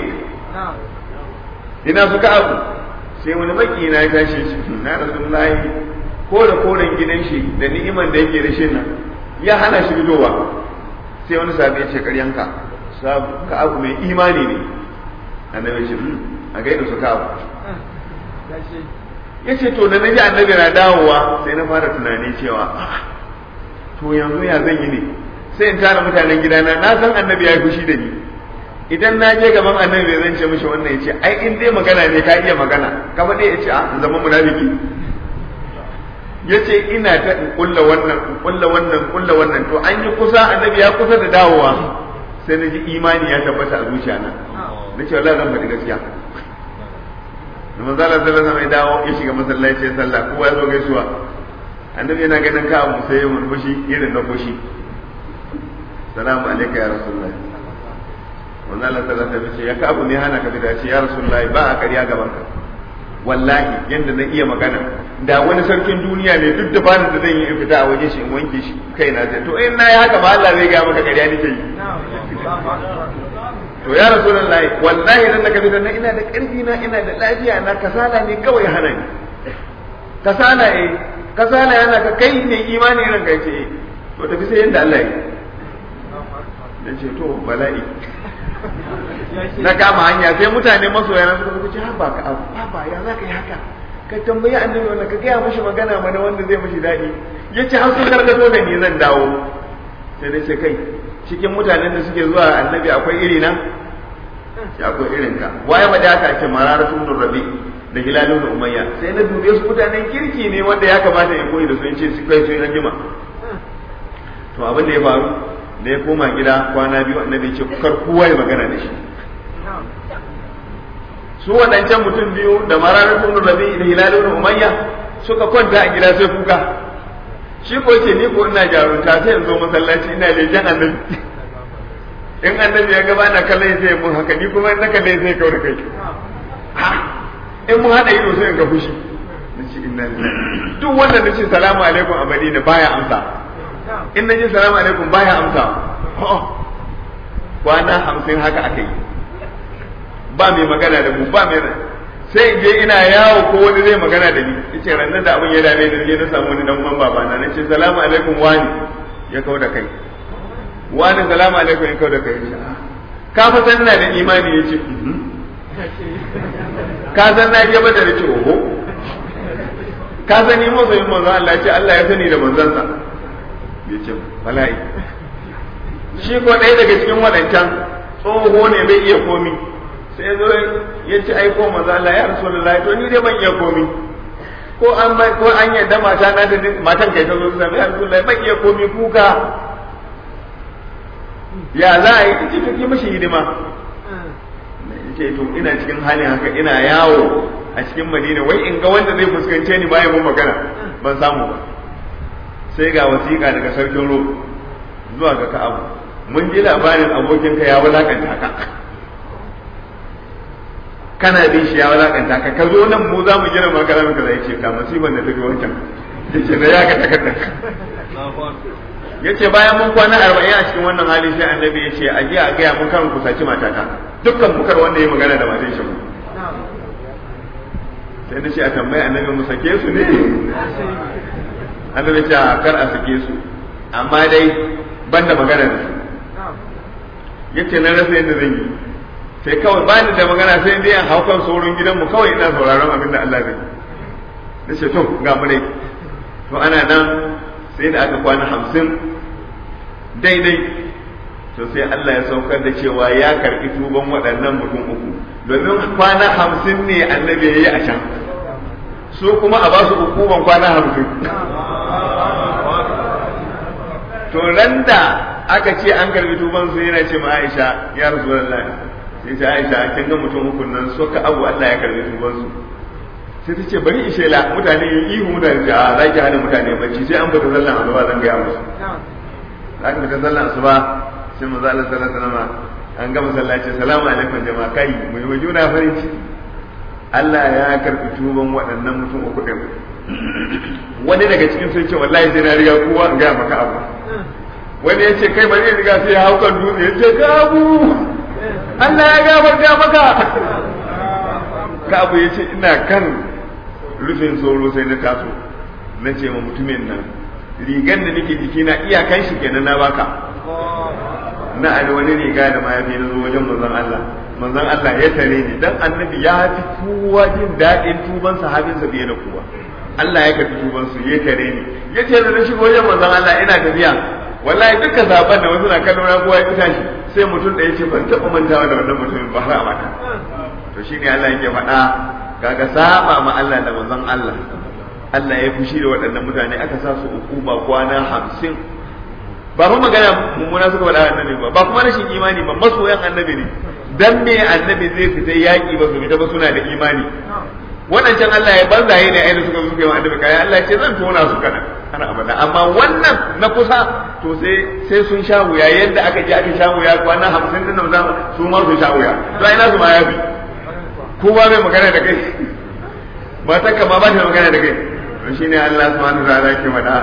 ina suka abu sai wani baki na ya tashi shi na rasulullahi ko da koren gidan shi da ni'iman da yake da shi nan ya hana shi fitowa sai wani sabi ya ce karyanka ka abu mai imani ne annabi ce a gaida su ka abu ya ce to da naji annabi na dawowa sai na fara tunani cewa to yanzu ya zan yi ne sai in tara mutanen gidana na san annabi ya yi fushi da ni idan na je gaban annabi zan ce mishi wannan ya ce ai in dai magana ne ka iya magana ka faɗi ya ce a zama munafiki ya ce ina ta in kulla wannan in kulla wannan in kulla wannan to an yi kusa annabi ya kusa da dawowa sai na ji imani ya tabbata a zuciya na na ce wallahi zan faɗi gaskiya da manzo Allah sallallahu alaihi wasallam ya dawo ya shiga masallaci ya sallah kowa ya zo gaisuwa annabi yana ganin ka abu sai ya murmushi irin na fushi salamu alaikum ya rasulullah manzo Allah sallallahu alaihi wasallam ya ka abu ne hana ka fita ce ya rasulullah ba a ƙarya gaban ka wallahi yanda na iya magana da wani sarkin duniya ne duk da bani da zan yi in fita a waje shi in wanke shi kai na to in na yi haka ba Allah zai ga maka ƙarya nake yi to ya rasulullahi wallahi dan naka fita na ina da ƙarfi na ina da lafiya na kasala ne kawai hana ni kasala eh kasala yana ka kai ne imani ran ka ce to tafi sai yanda Allah ya dan ce to bala'i na kama hanya sai mutane masoya na suka ce ha ba ka abu ba ya za ka yi haka ka tambayi annabi wannan ka gaya mashi magana mana wanda zai mashi daɗi ya ce har sun gargato da ni zan dawo sai dai ce kai cikin mutanen da suke zuwa annabi akwai iri na ya akwai irin ka waye ba da aka ce mararatun rabi da hilalun da umayya sai na dube su mutanen kirki ne wanda ya kamata ya koyi da su ce su kai su yi jima to abin da ya faru da ya koma gida kwana biyu annabi ce kar kowa ya magana da shi su waɗancan mutum biyu da mararar ibn rabi da hilal ibn umayya suka kwanta a gida sai kuka shi ko ce ni ko ina jarunta sai in zo masallaci ina leken annabi in annabi ya gaba na kallon sai mun haka ni kuma in na kalle sai kawai kai in mun hada ido sai in ga fushi nace inna lillahi duk wanda nace salamu alaikum a Madina baya amsa in nace salamu alaikum baya amsa kwana hamsin haka aka yi ba mai magana da mu ba mai sai je ina yawo ko wani zai magana da ni yace rannan da abin ya dame ni je na samu wani dan uwan babana nace salamu alaikum wani ya kawo da kai wani salamu alaikum ya kawo da kai ka fa san ina da imani yace ka san na je bada nace oho ka san ni masoyin manzo Allah ce Allah ya sani da manzansa yace bala'i shi ko ɗaya daga cikin waɗancan tsoho ne bai iya komi sai zo ya ci aiko manzo Allah ya rasulullahi to ni dai ban iya komi ko an bai ko an yadda mata na da matan kai ta zo su sami ya rasulullahi ban iya komi kuka ya za a yi ci to ki mishi hidima ce to ina cikin halin haka ina yawo a cikin Madina wai in ga wanda zai fuskance ni bayan mun magana ban samu ba sai ga wasiƙa daga sarkin Rom zuwa ga Ka'abu mun ji labarin abokinka ya wulakanta ka kana bin shi ya wulakanta ka ka zo nan mu za mu gina maka zamu kaza yace ka musiban da take wancan yace da ya ka takarda yace bayan mun kwana 40 a cikin wannan hali sai annabi yace a je a ga mun kan ku saci matata dukkan mukar wanda ya magana da matan shi sai na ce a tambayi annabi mu sake su ne annabi ce a kar a sake su amma dai banda magana da su yace na rasa yadda zan yi sai kawai ba ni da magana sai dai an hau kan sauran gidanmu kawai ina sauraron abin da Allah zai na ce to ga mu dai to ana nan sai da aka kwana hamsin daidai to sai Allah ya saukar da cewa ya karɓi tuban waɗannan mutum uku domin kwana hamsin ne annabi ya yi a can su kuma a ba su hukuman kwana hamsin to ran da aka ce an karbi tuban su yana ce ma Aisha ya Rasulullah sai ta Aisha kin ga mutum hukun nan so ka abu Allah ya karbi tuban su sai ta ce bari ishe la mutane yi ihu mutane da za ki hana mutane bacci sai an fita sallan asuba zan ga musu za ka fita sallan asuba sai manzo Allah sallallahu alaihi wasallam an ga masallaci salamu alaikum jama'a kai mu yi juna farin ciki Allah ya karbi tuban waɗannan mutum uku din wani daga cikin sun ce wallahi sai na riga kowa in ga maka abu wani ya ce kai bari riga sai ya hau kan dutse ya ce kabu Allah ya gafarta maka kabu ya ce ina kan rufin tsoro sai na taso na ce ma mutumin nan rigan da nake jiki na iyakan shi kenan na baka na ali wani riga da mayafi na zo wajen manzon Allah manzon Allah ya tare ni dan annabi ya fi kowa jin daɗin tuban sahabinsa fiye da kowa Allah ya karbi tuban su ya tare ni yace da na shigo wajen manzon Allah ina tafiya wallahi duka zaben da wasu na kallo na kowa ya fita shi sai mutum da yace ban taɓa mantawa da wannan mutumin ba har abada to shine Allah yake faɗa kaga saba ma Allah da manzon Allah Allah ya fushi da waɗannan mutane aka sa su hukuma kwana hamsin ba fa magana mummuna suka faɗa annabi ba ba kuma rashin imani ba masoyan annabi ne dan me annabi zai fita yaƙi ba su fita ba suna da imani waɗancan Allah ya banzaye ne ainihin suka suka yi wa annabi kaya Allah ce zan tona su kana ana abada amma wannan na kusa to sai sai sun sha wuya yadda aka je aka sha wuya kwana hamsin din nan zamu su ma su sha wuya to ai nasu ma ya bi kowa bai magana da kai matan ka ma ba ta magana da kai to shine Allah subhanahu wa ta'ala ke faɗa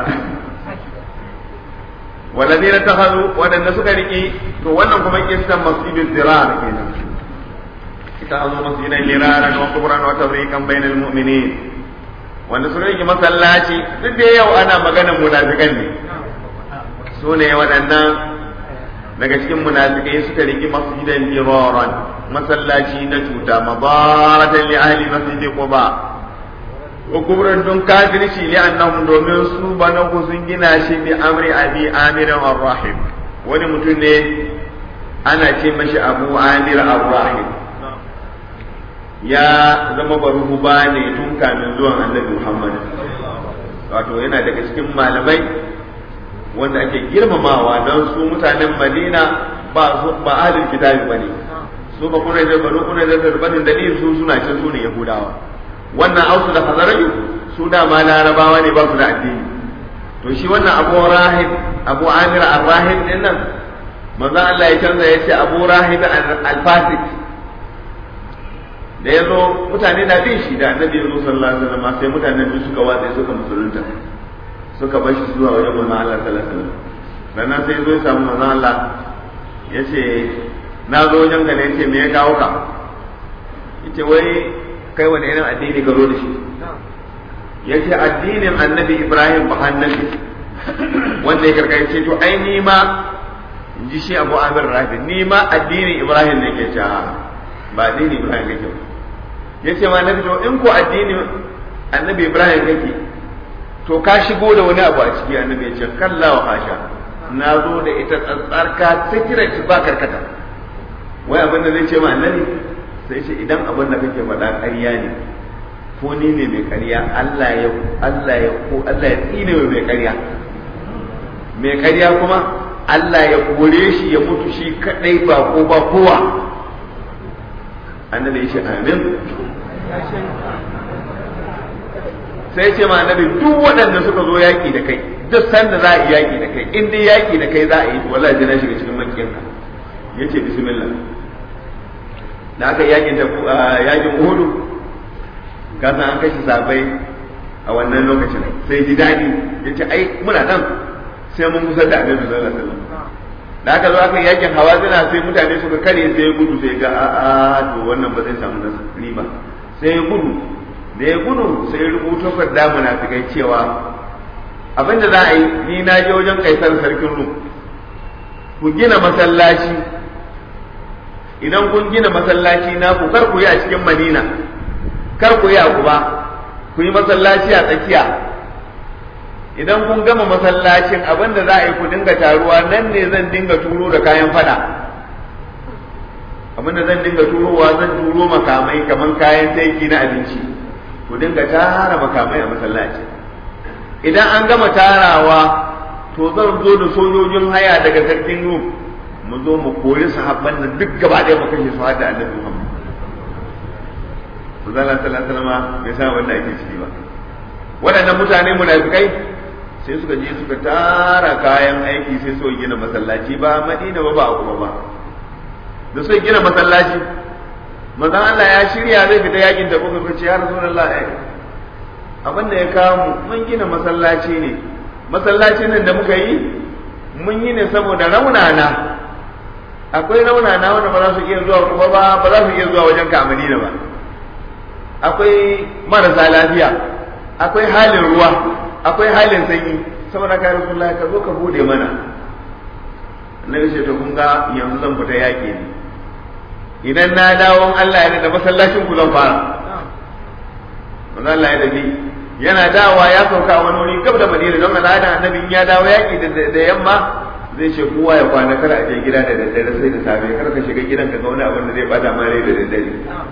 والذين اتخذوا ودن suka riki to wannan kuma kissan masjidul dirar kenan اتخذوا مسجدا مرارا وكبرا وتفريقا بين المؤمنين wanda suka rike masallaci duk da yau ana maganar munafikan ne su ne waɗannan daga cikin munafikai suka rike masjidan diraran masallaci na cuta mabaratan li ahli masjidi quba wa kubran dun kafirci li annahum domin su bana ku sun gina shi bi amri abi amir ar-rahim wani mutum ne ana ce mashi abu amir ar-rahim ya zama baruhuba ne tun kamin zuwan annabi Muhammad wato yana daga cikin malamai wanda ake girmamawa don su mutanen Madina ba su ba ahlul kitabi bane su ba kuna da banu kuna da banin dalil su suna cin su ne yahudawa wannan ausu da hazaraju su da ma larabawa ne ba su da addini to shi wannan abu rahib abu amir ar-rahib din nan manzo Allah ya canza ya ce abu rahib al-fasik da ya zo mutane na bin shi da annabi ya zo sallallahu alaihi wasallam sai mutanen duk suka watsa suka musulunta suka bar shi zuwa wajen manzo Allah sallallahu alaihi wasallam sannan sai zo ya samu manzo Allah ya ce na zo wajen ka ne ce me ya kawo ka yace wai kai wani irin addini ka zo da shi yace addinin annabi Ibrahim ba annabi wanda ya karkace to ai ni ma in ji shi Abu Amir Rafi ni ma addinin Ibrahim ne ke cewa ba addinin Ibrahim kake ba yace ma nabi to in ko addinin annabi Ibrahim kake to ka shigo da wani abu a ciki annabi ya ce kalla wa hasha na zo da ita tsantsarka secret ba karkata wai abin da zai ce ma annabi sai ce idan abin da kake faɗa ƙarya ne ko ni ne mai ƙarya Allah ya Allah ya ko Allah ya tsine mai ƙarya mai ƙarya kuma Allah ya kore shi ya mutu shi kadai ba ko ba kowa annabi ya ce amin sai ce ma annabi duk waɗanda suka zo yaƙi da kai duk sanda za a yi yaƙi da kai in dai yaƙi da kai za a yi wallahi jina shiga cikin makiyanka ya ce bismillah da aka yakin da yakin uhudu ka san an kashe sabai a wannan lokacin sai ji daɗi ya ce ai muna nan sai mun kusa da annabi sallallahu alaihi wasallam da aka zo aka yakin hawazina sai mutane suka kare sai ya gudu sai ga a to wannan ba zai samu nasiri ba sai ya gudu da ya gudu sai ya rubuto kadda munafikai cewa abinda za a yi ni na je wajen kaisar sarkin rum ku gina masallaci idan kun gina masallaci na ku kar ku yi a cikin madina kar ku yi a kuba ku yi masallaci a tsakiya idan kun gama masallacin abin da za a yi ku dinga taruwa nan ne zan dinga turo da kayan fada abin da zan dinga turowa zan turo makamai kamar kayan taiki na abinci ku dinga tara makamai a masallaci idan an gama tarawa to zan zo da sojojin haya daga sarkin rum mu zo mu koyi sahabban nan duk gaba ɗaya mu kashe su har da annabi Muhammad Zalla sallallahu alaihi wasallam bai san wanda ake ciki ba waɗannan mutane munafikai sai suka je suka tara kayan aiki sai suka gina masallaci ba Madina ba ba kuma ba da suka gina masallaci manzon Allah ya shirya zai fita yakin da kuka ce ya Rasulullah abin da ya kawo mun gina masallaci ne masallacin nan da muka yi mun yi ne saboda raunana akwai raunana wanda ba za su iya zuwa kuma ba ba za su iya zuwa wajen ka a Madina ba akwai marasa lafiya akwai halin ruwa akwai halin sanyi saboda ka Rasulullah ka zo ka bude mana annabi ce to kun ga yanzu zan fita yaki ne idan na dawo Allah ya da masallacin ku zan fara manzo Allah ya dabi yana dawowa ya sauka a wani wuri gab da Madina don al'ada annabi ya dawo yaki da yamma zai ce kowa ya kwana kar a je gida da daddare sai da safe kar ka shiga gidan ka ga wani abin da zai bata ma rai da daddare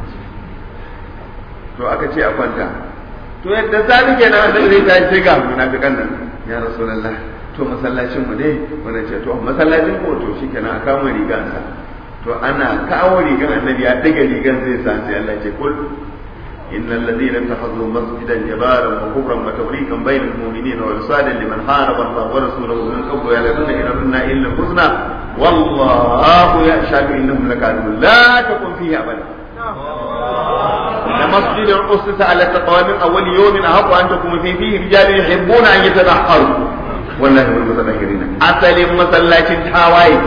to aka ce a kwanta to yadda safi kenan annabi zai tashi sai ga munafikan nan ya rasulullah to masallacin mu dai wannan ce to masallacin ko to shikenan a kawo rigansa to ana kawo rigan annabi ya daga rigan zai sa sai Allah ce kul إن الذين اتخذوا مسجدا جبارا وكفرا وتفريقا بين المؤمنين وإرصادا لمن حارب الله ورسوله من قبل يعلمون إن أردنا إلا الحسنى والله يشهد إنهم لكاذبون لا تكن فيه أبدا إن مسجد أسس على التقوى من أول يوم أحق أن تكون فيه فيه رجال يحبون أن يتنحروا والله هم المتنكرين أصل مسلاة حوايج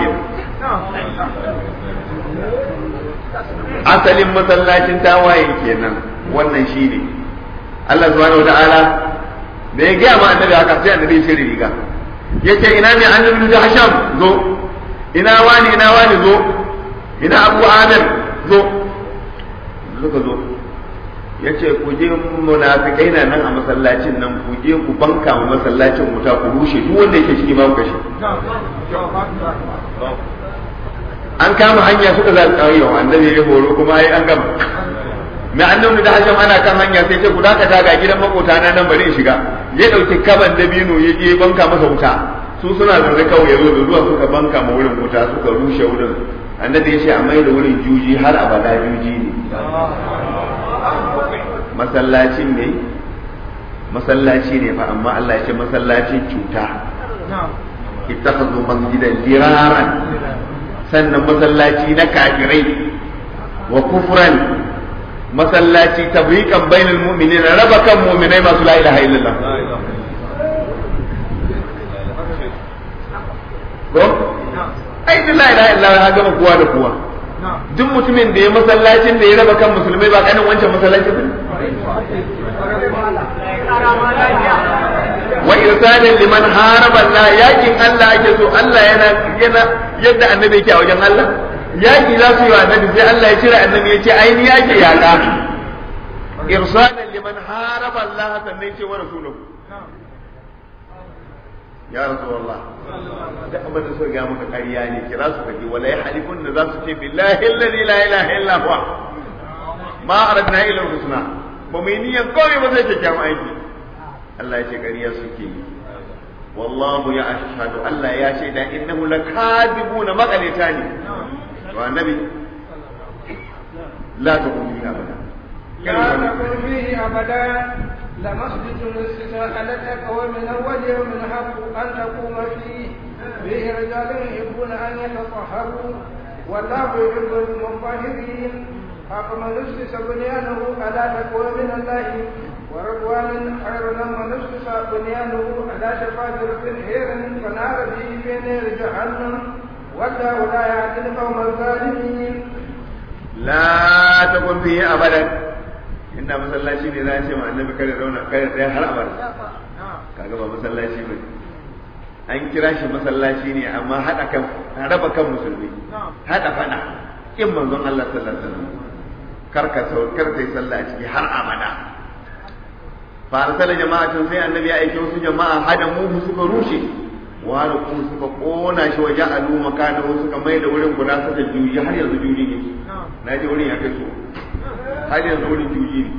asalin masallacin tawaye kenan wannan shi ne Allah subhanahu wa ta'ala da ya gaya ma annabi haka sai annabi ya shirya riga yace ina ne annabi da hasham zo ina wani ina wani zo ina abu amir zo suka zo yace ku je munafikai na nan a masallacin nan ku je ku banka ma masallacin wuta ku rushe duk wanda yake ciki ba ku kashe an kama hanya suka za su kawo annabi ya horo kuma ai an gama mai annabi da hajjam ana kan hanya sai ce ku dakata ga gidan makota na nan bari in shiga ya dauki kaban dabino ya je banka masa wuta su suna zaune kawai ya zo da zuwa suka banka ma wurin wuta suka rushe wurin annabi ya ce a mai da wurin juji har abada juji ne masallacin ne masallaci ne fa amma Allah ya ce masallacin cuta ittakhadhu masjidan diraran sannan masallaci na kafirai wa kufran masallaci tabrikan bainal mu'minina raba kan mu'minai masu la ilaha illallah ko ai duk la ilaha illallah ya gama kowa da kowa duk mutumin da ya masallacin da ya raba kan musulmai ba kanin wancan masallaci ba wa irsalan liman haraba Allah yakin Allah ake so Allah yana yana yadda annabi yake a wajen Allah yaki za su yi wa annabi sai Allah ya cire annabi ya ce aini yake yaka irsalan liman haraba Allah sannan ce wa rasuluhu ya rasulullah da abin da suka ga maka ƙarya ne kira su kaji wala ya halifun da za su ce billahi alladhi la ilaha illa huwa ma aradna illa husna ba mu yi niyyar komai ba sai kyakkyawan aiki Allah ya ce ƙarya suke yi wallahu ya ashhadu Allah ya ce da innahu lakadibuna maqalita ne to annabi la taqum bihi abada لا تكن فيه أبدا لمسجد أسس على التقوى من أول يوم حق أن تقوم فيه فيه رجال يحبون أن يتطهروا والله يحب المطهرين أفمن أسس بنيانه على تقوى من الله ورضوان خير لمن أسس بنيانه على شفا جرف هير فنار به في نار جهنم والله لا يهدي القوم الظالمين la takun bihi abadan inda masallaci ne za a ce ma annabi kare zauna kare tsaya har abada kaga ba masallaci ba an kira shi masallaci ne amma hada kan raba kan musulmi hada fada in manzon Allah sallallahu alaihi wasallam karka sau karka yi sallah a ciki har abada fa arsala jama'atun sai annabi ya aike wasu jama'a hada mu suka rushe wani kuma suka kona shi waje alu makanahu suka mai da wurin guda suka juyi har yanzu juyi ne na ji wurin ya kai so har yanzu wurin juyi ne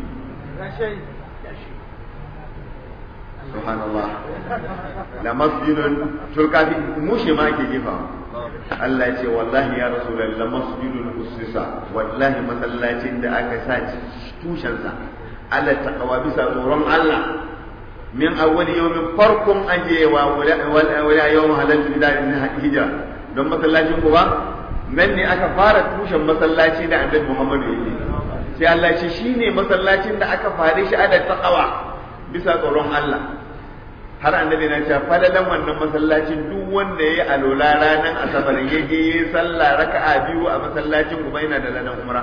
subhanallah la masjidun turkafi mushe ma ake jefa Allah ya ce wallahi ya rasulullah la masjidun usisa wallahi masallacin da aka sa tushensa ala taqwa bisa tsoron Allah min awwal yawmin farkon ajewa wala yawm halaltu bidarin hijra don masallacin ku ba nan ne aka fara tushen masallaci da annabi Muhammad ya yi sai Allah ce shine masallacin da aka fare shi ada taqwa bisa tsoron Allah har annabi na cewa fadalan wannan masallacin duk wanda yayi alola ranar asabar ya je yayi sallah raka'a biyu a masallacin kuma yana da ladan umra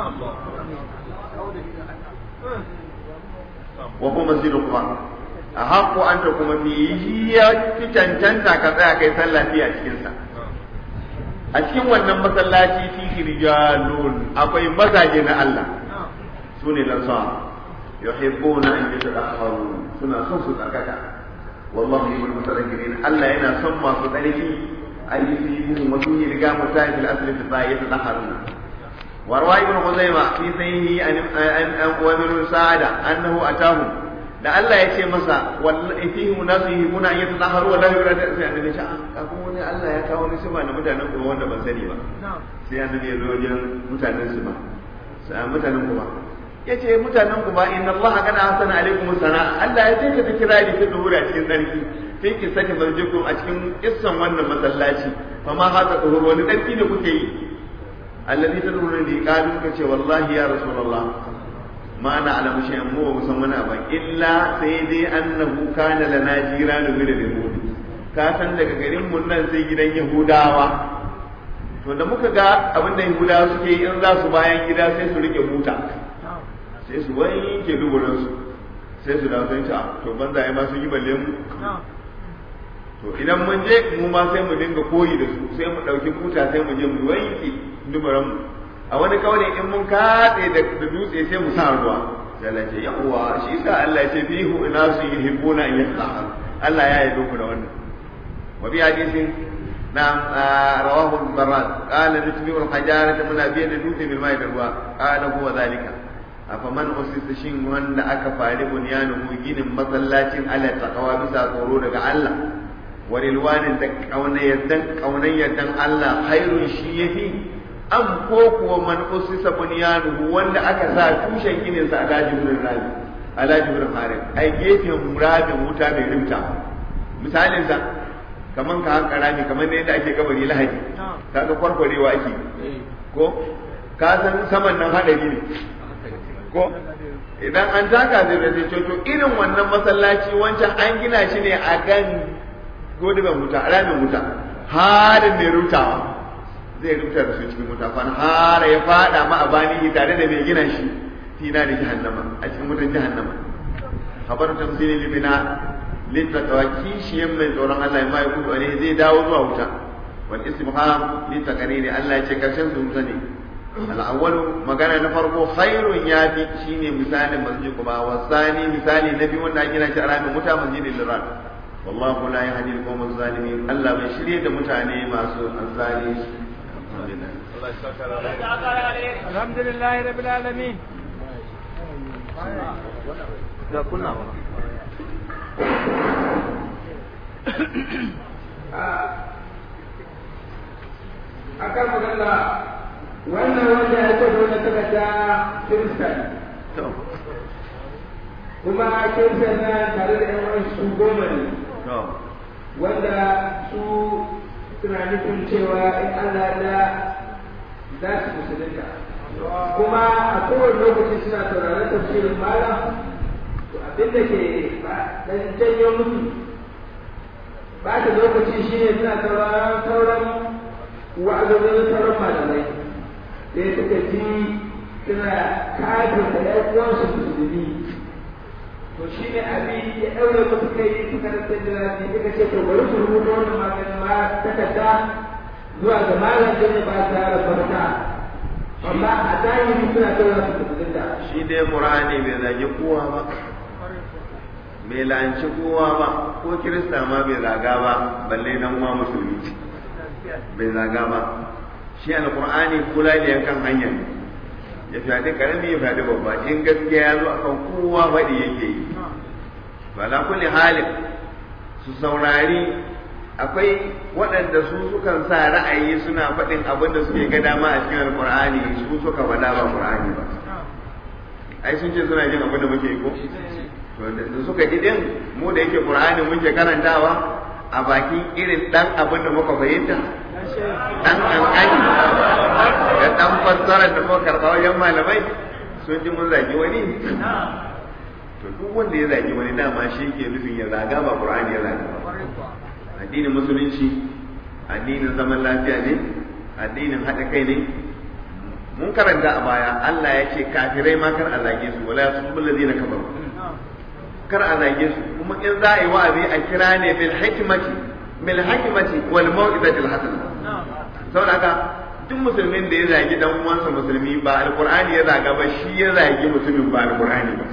wa kuma masjidu kuma a haƙo an ta kuma fi ya fi cancanta ka tsaya kai sallah fi a cikinsa a cikin wannan masallaci fi rijalun akwai mazaje na Allah su ne lansa yuhibbuna an yatahharu suna son su tsarkaka wallahu yuhibbul mutatahhirin Allah yana son masu tsarki ayyuhum wa sun riga mutahi fil asli fi yatahharuna وروى ابن خزيمة في سيه أن أن أن وابن سعادة أنه أتاه da Allah ya ce masa wallahi fihi munasu yuhibuna an yatahharu wa la yurada sai annabi ya ce ka kuma wani Allah ya kawo ni sifa na mutanen kuma wanda ban sani ba sai annabi ya zo wajen mutanen su ba sai mutanen kuma yace mutanen kuma inna Allah kana hasana alaikum sana Allah ya ce ka ta kira ni fi zuhura cikin tsarki sai ki sake marjikum a cikin kissan wannan masallaci fa ma haka zuhur wani tsarki ne kuke yi alladhi tadruna li qalu kace wallahi ya rasulullah ma ana alamu shi mu ba musan wani ba illa sai dai annahu kana lana jiranu min al-yahud ka san daga garin mun nan sai gidan yahudawa to da muka ga abin da yahudawa suke yi in za su bayan gida sai su rike buta sai su wanke duburin su sai su dawo sai ta to banza ai ma sun yi balle mu to idan mun je mu ma sai mu dinga koyi da su sai mu dauki buta sai mu je mu wanke duburin mu a wani kawai in mun katse da dutse sai mu sa ruwa sai Allah ce yawa shi sa Allah ya ce fihu inasu yuhibbuna an yatahharu Allah ya yi doku da wannan wa bi hadisin na rawahu al-barrat qala nutbi'u al-hajarata muna biya da dutse bil ma'i da ruwa qala huwa zalika afaman usisa shin wanda aka fari bunyanuhu ginin masallacin ala taqwa bisa tsoro daga Allah wa rilwanin da kaunayyardan kaunayyardan Allah khairun shi yafi am ko kuwa man usisa bunyanuhu wanda aka sa tushen ginin sa ala jibrin rabi ala jibrin harin ai gefen rabin wuta mai rimta misalin sa kaman ka hanka rami kaman yadda ake kabari lahadi kaga kwarkwarewa ake ko ka san saman nan hadari ne ko idan an taka zai da sai to irin wannan masallaci wancan an gina shi ne a kan godiban wuta ramin wuta harin mai rutawa zai rubuta da su cikin wuta fan har ya fada ma abani tare da mai gina shi tina da jahannama a cikin wutan jahannama habar tamsili libina littaqwa kishiyan mai tsoron Allah ya mai kudu ne zai dawo zuwa wuta wal istifham litaqanini Allah ya ce karshen su wuta ne al magana na farko khairun yafi shine misalin masjid kuma wasani misali na biyu wanda ake gina shi a ramin wuta masjidil lirat wallahu la yahdi al-qawm az-zalimin Allah bai shirye da mutane masu azzalimi الحمد لله رب العالمين da kunna akan magana wannan wanda ya ce dole takarda kirista ne kuma kirista na tare da yan wani su goma ne wanda su suna nufin cewa in Allah da za su musulunta kuma a kowane lokaci suna sauraron tafsirin malam to abin da ke dan janyo musu ba ta lokaci shine suna sauraron sauran wa'azozin sauran malamai sai suka ji suna kafin da ƴan uwansu musulmi to shi ne abin ya ɗaure musu kai suka rasa jira ne suka ce to bari su rubuta wannan maganin ma takarda zuwa ga malam da ba ta rabarta amma a zahiri suna tura su musulunta shi dai qur'ani bai zagi kowa ba bai lanci kowa ba ko kirista ma bai zaga ba balle dan uwa musulmi bai zaga ba shi alqur'ani kula da yankan hanya ne ya fyaɗe karami ya fyaɗe babba in gaskiya ya zo akan kowa faɗi yake yi to ala kulli halin su saurari akwai waɗanda su sukan sa ra'ayi suna faɗin abin da suke ga dama a cikin alqur'ani su suka faɗa ba qur'ani ba ai sun ce suna jin abin da muke yi ko da suka ji din mu da yake qur'ani muke karantawa a bakin irin dan abin da muka fahimta dan kankani da dan fassara da muka karɓa wajen malamai sun ji mun zagi wani to duk wanda ya zagi wani dama shi ke nufin ya zaga ba qur'ani ya zaga ba addinin musulunci addinin zaman lafiya ne addinin haɗa kai ne mun karanta a baya Allah ya ce kafirai ma kar a zage su wala yasubul ladina kafaru kar a zage su kuma in za a yi wa'azi a kira ne bil hikmati bil hikmati wal mau'izati al hasana saboda haka duk musulmin da ya zagi dan uwansa musulmi ba alqur'ani ya zaga ba shi ya zagi mutumin ba alqur'ani ba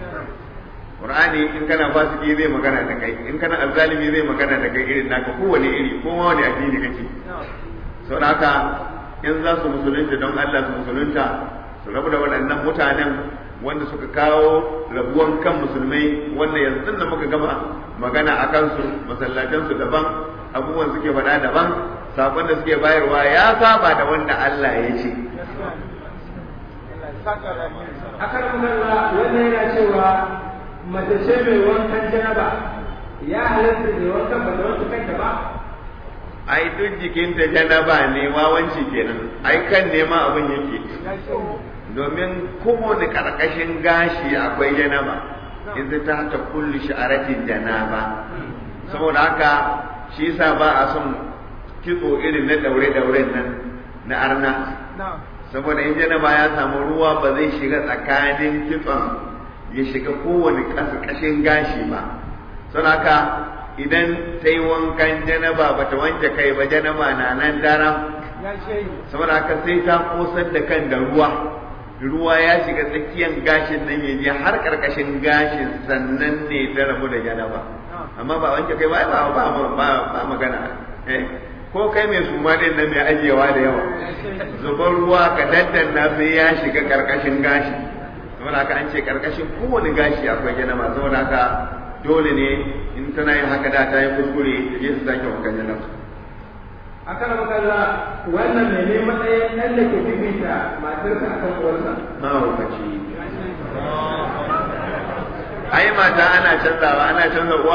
Qur'ani in kana fasiki zai magana da kai in kana azzalimi zai magana da kai irin naka kowane iri ko ma wani addini kake saboda haka in za su musulunta don Allah su musulunta su rabu da waɗannan mutanen wanda suka kawo rabuwan kan musulmai wanda yanzu da muka gama magana a kansu masallatansu daban abubuwan suke faɗa daban sakon da suke bayarwa ya saba da wanda Allah ya ce akan magana wannan yana cewa mace ce mai wankan janaba ya halatta mai wankan ba da wanka kanta ba ai duk jikinta janaba ne wawanci kenan ai kan nema abin yake domin kowane karkashin gashi akwai janaba in ta ta kulli sha'aratin janaba saboda haka shi yasa ba a son kitso irin na daure-dauren nan na arna saboda in janaba ya samu ruwa ba zai shiga tsakanin kitson ya shiga kowane ƙasƙashin gashi ba sun haka idan ta yi wankan janaba ba ta wanke kai ba janaba na nan daram saboda haka sai ta kosar da kan da ruwa ruwa ya shiga tsakiyar gashin nan ya je har ƙarƙashin gashin sannan ne ta rabu da janaba amma ba wanke kai ba ba ba magana ko kai mai suma din nan mai ajiyewa da yawa zubar ruwa ka daddanna sai ya shiga ƙarƙashin gashi saboda haka an ce karkashin kowane gashi akwai janaba saboda haka dole ne in tana yin haka da ta yi kuskure ta je su sake wankan janaba a kan makalla wannan mai ne matsayin ɗan da ke bibita matarsa a kan uwarsa mahaukaci ai mata ana canzawa ana canza uwa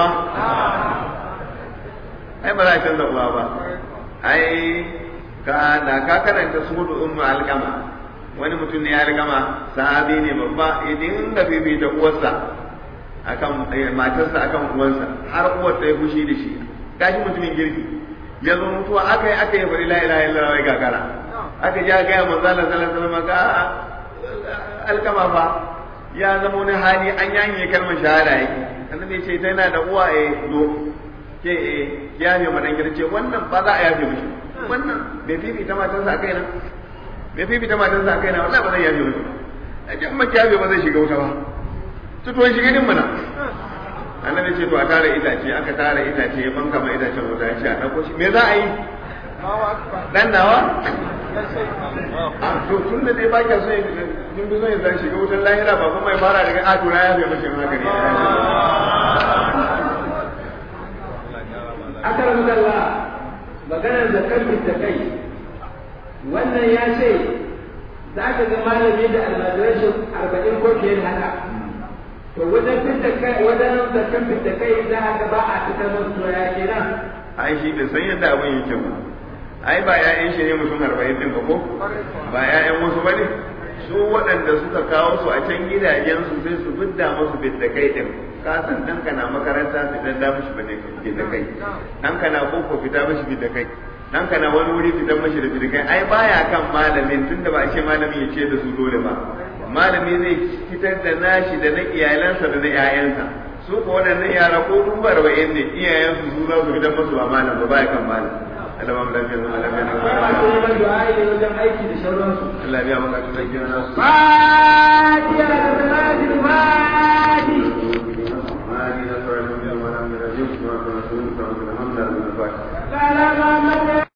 ai ba za a canza uwa ba ai ka da ka karanta su hudu ummu alkama wani mutum ne ya alkama sahabi ne babba ya dinga bibita uwarsa akan matarsa akan uwarsa har uwar ta yi fushi da shi gashi mutumin girki ya zo mutuwa aka yi aka yi bari la ilaha illallah wai gagara aka ja ga manzo Allah sallallahu alaihi wasallam ga alkama fa ya zama wani hali an yanye kalmar shahada yake annabi ya ce tana da uwa eh do ke eh ya ne madan girce wannan ba za a yafe mishi wannan bai fifita matarsa a kaina bai fifita matarsa a kaina wallahi ba zai yafe mishi a jan makiyabe ba zai shiga wuta ba tutuwan shiga din mana annabi ce to a tara itace aka tara itace ya banka ma itacen wuta ya ce a ɗauko shi me za a yi dan nawa a to tun da dai baki so yin bi son ya shiga wutan lahira ba kuma ya fara daga a tura ya zai mashi haka ne akar mudalla maganar zakar da kai wannan ya ce za ka ga malami da almajirai arba'in ko fiye da haka to wajen fitta kai wajen zakar da kai za ka ba a fitar musu to ya kenan ai shi bai san yadda abin yake ba ai ba ƴaƴan shi ne mutum arba'in din ba ko ba ƴaƴan wasu ba ne su waɗanda suka kawo su a can gidajensu sai su fidda musu bidda kai din ka san ɗanka na makaranta su dan da mishi bidda kai ɗanka na boko fita mishi bidda kai ɗanka na wani wuri fitan mishi da bidda kai ai baya kan malamin tunda ba a ce malamin ya ce da su dole ba malami zai fitar da nashi da na iyalansa da na ƴaƴansa su ko waɗannan yara ko dubu arba'in ne iyayensu su za su fitar musu ba malam ba baya kan malam Allah ba mu lafiya zama lafiya na akwai masu neman du'a ne wajen aiki da sauransu Allah biya maka tunan gina nasu Fatiha da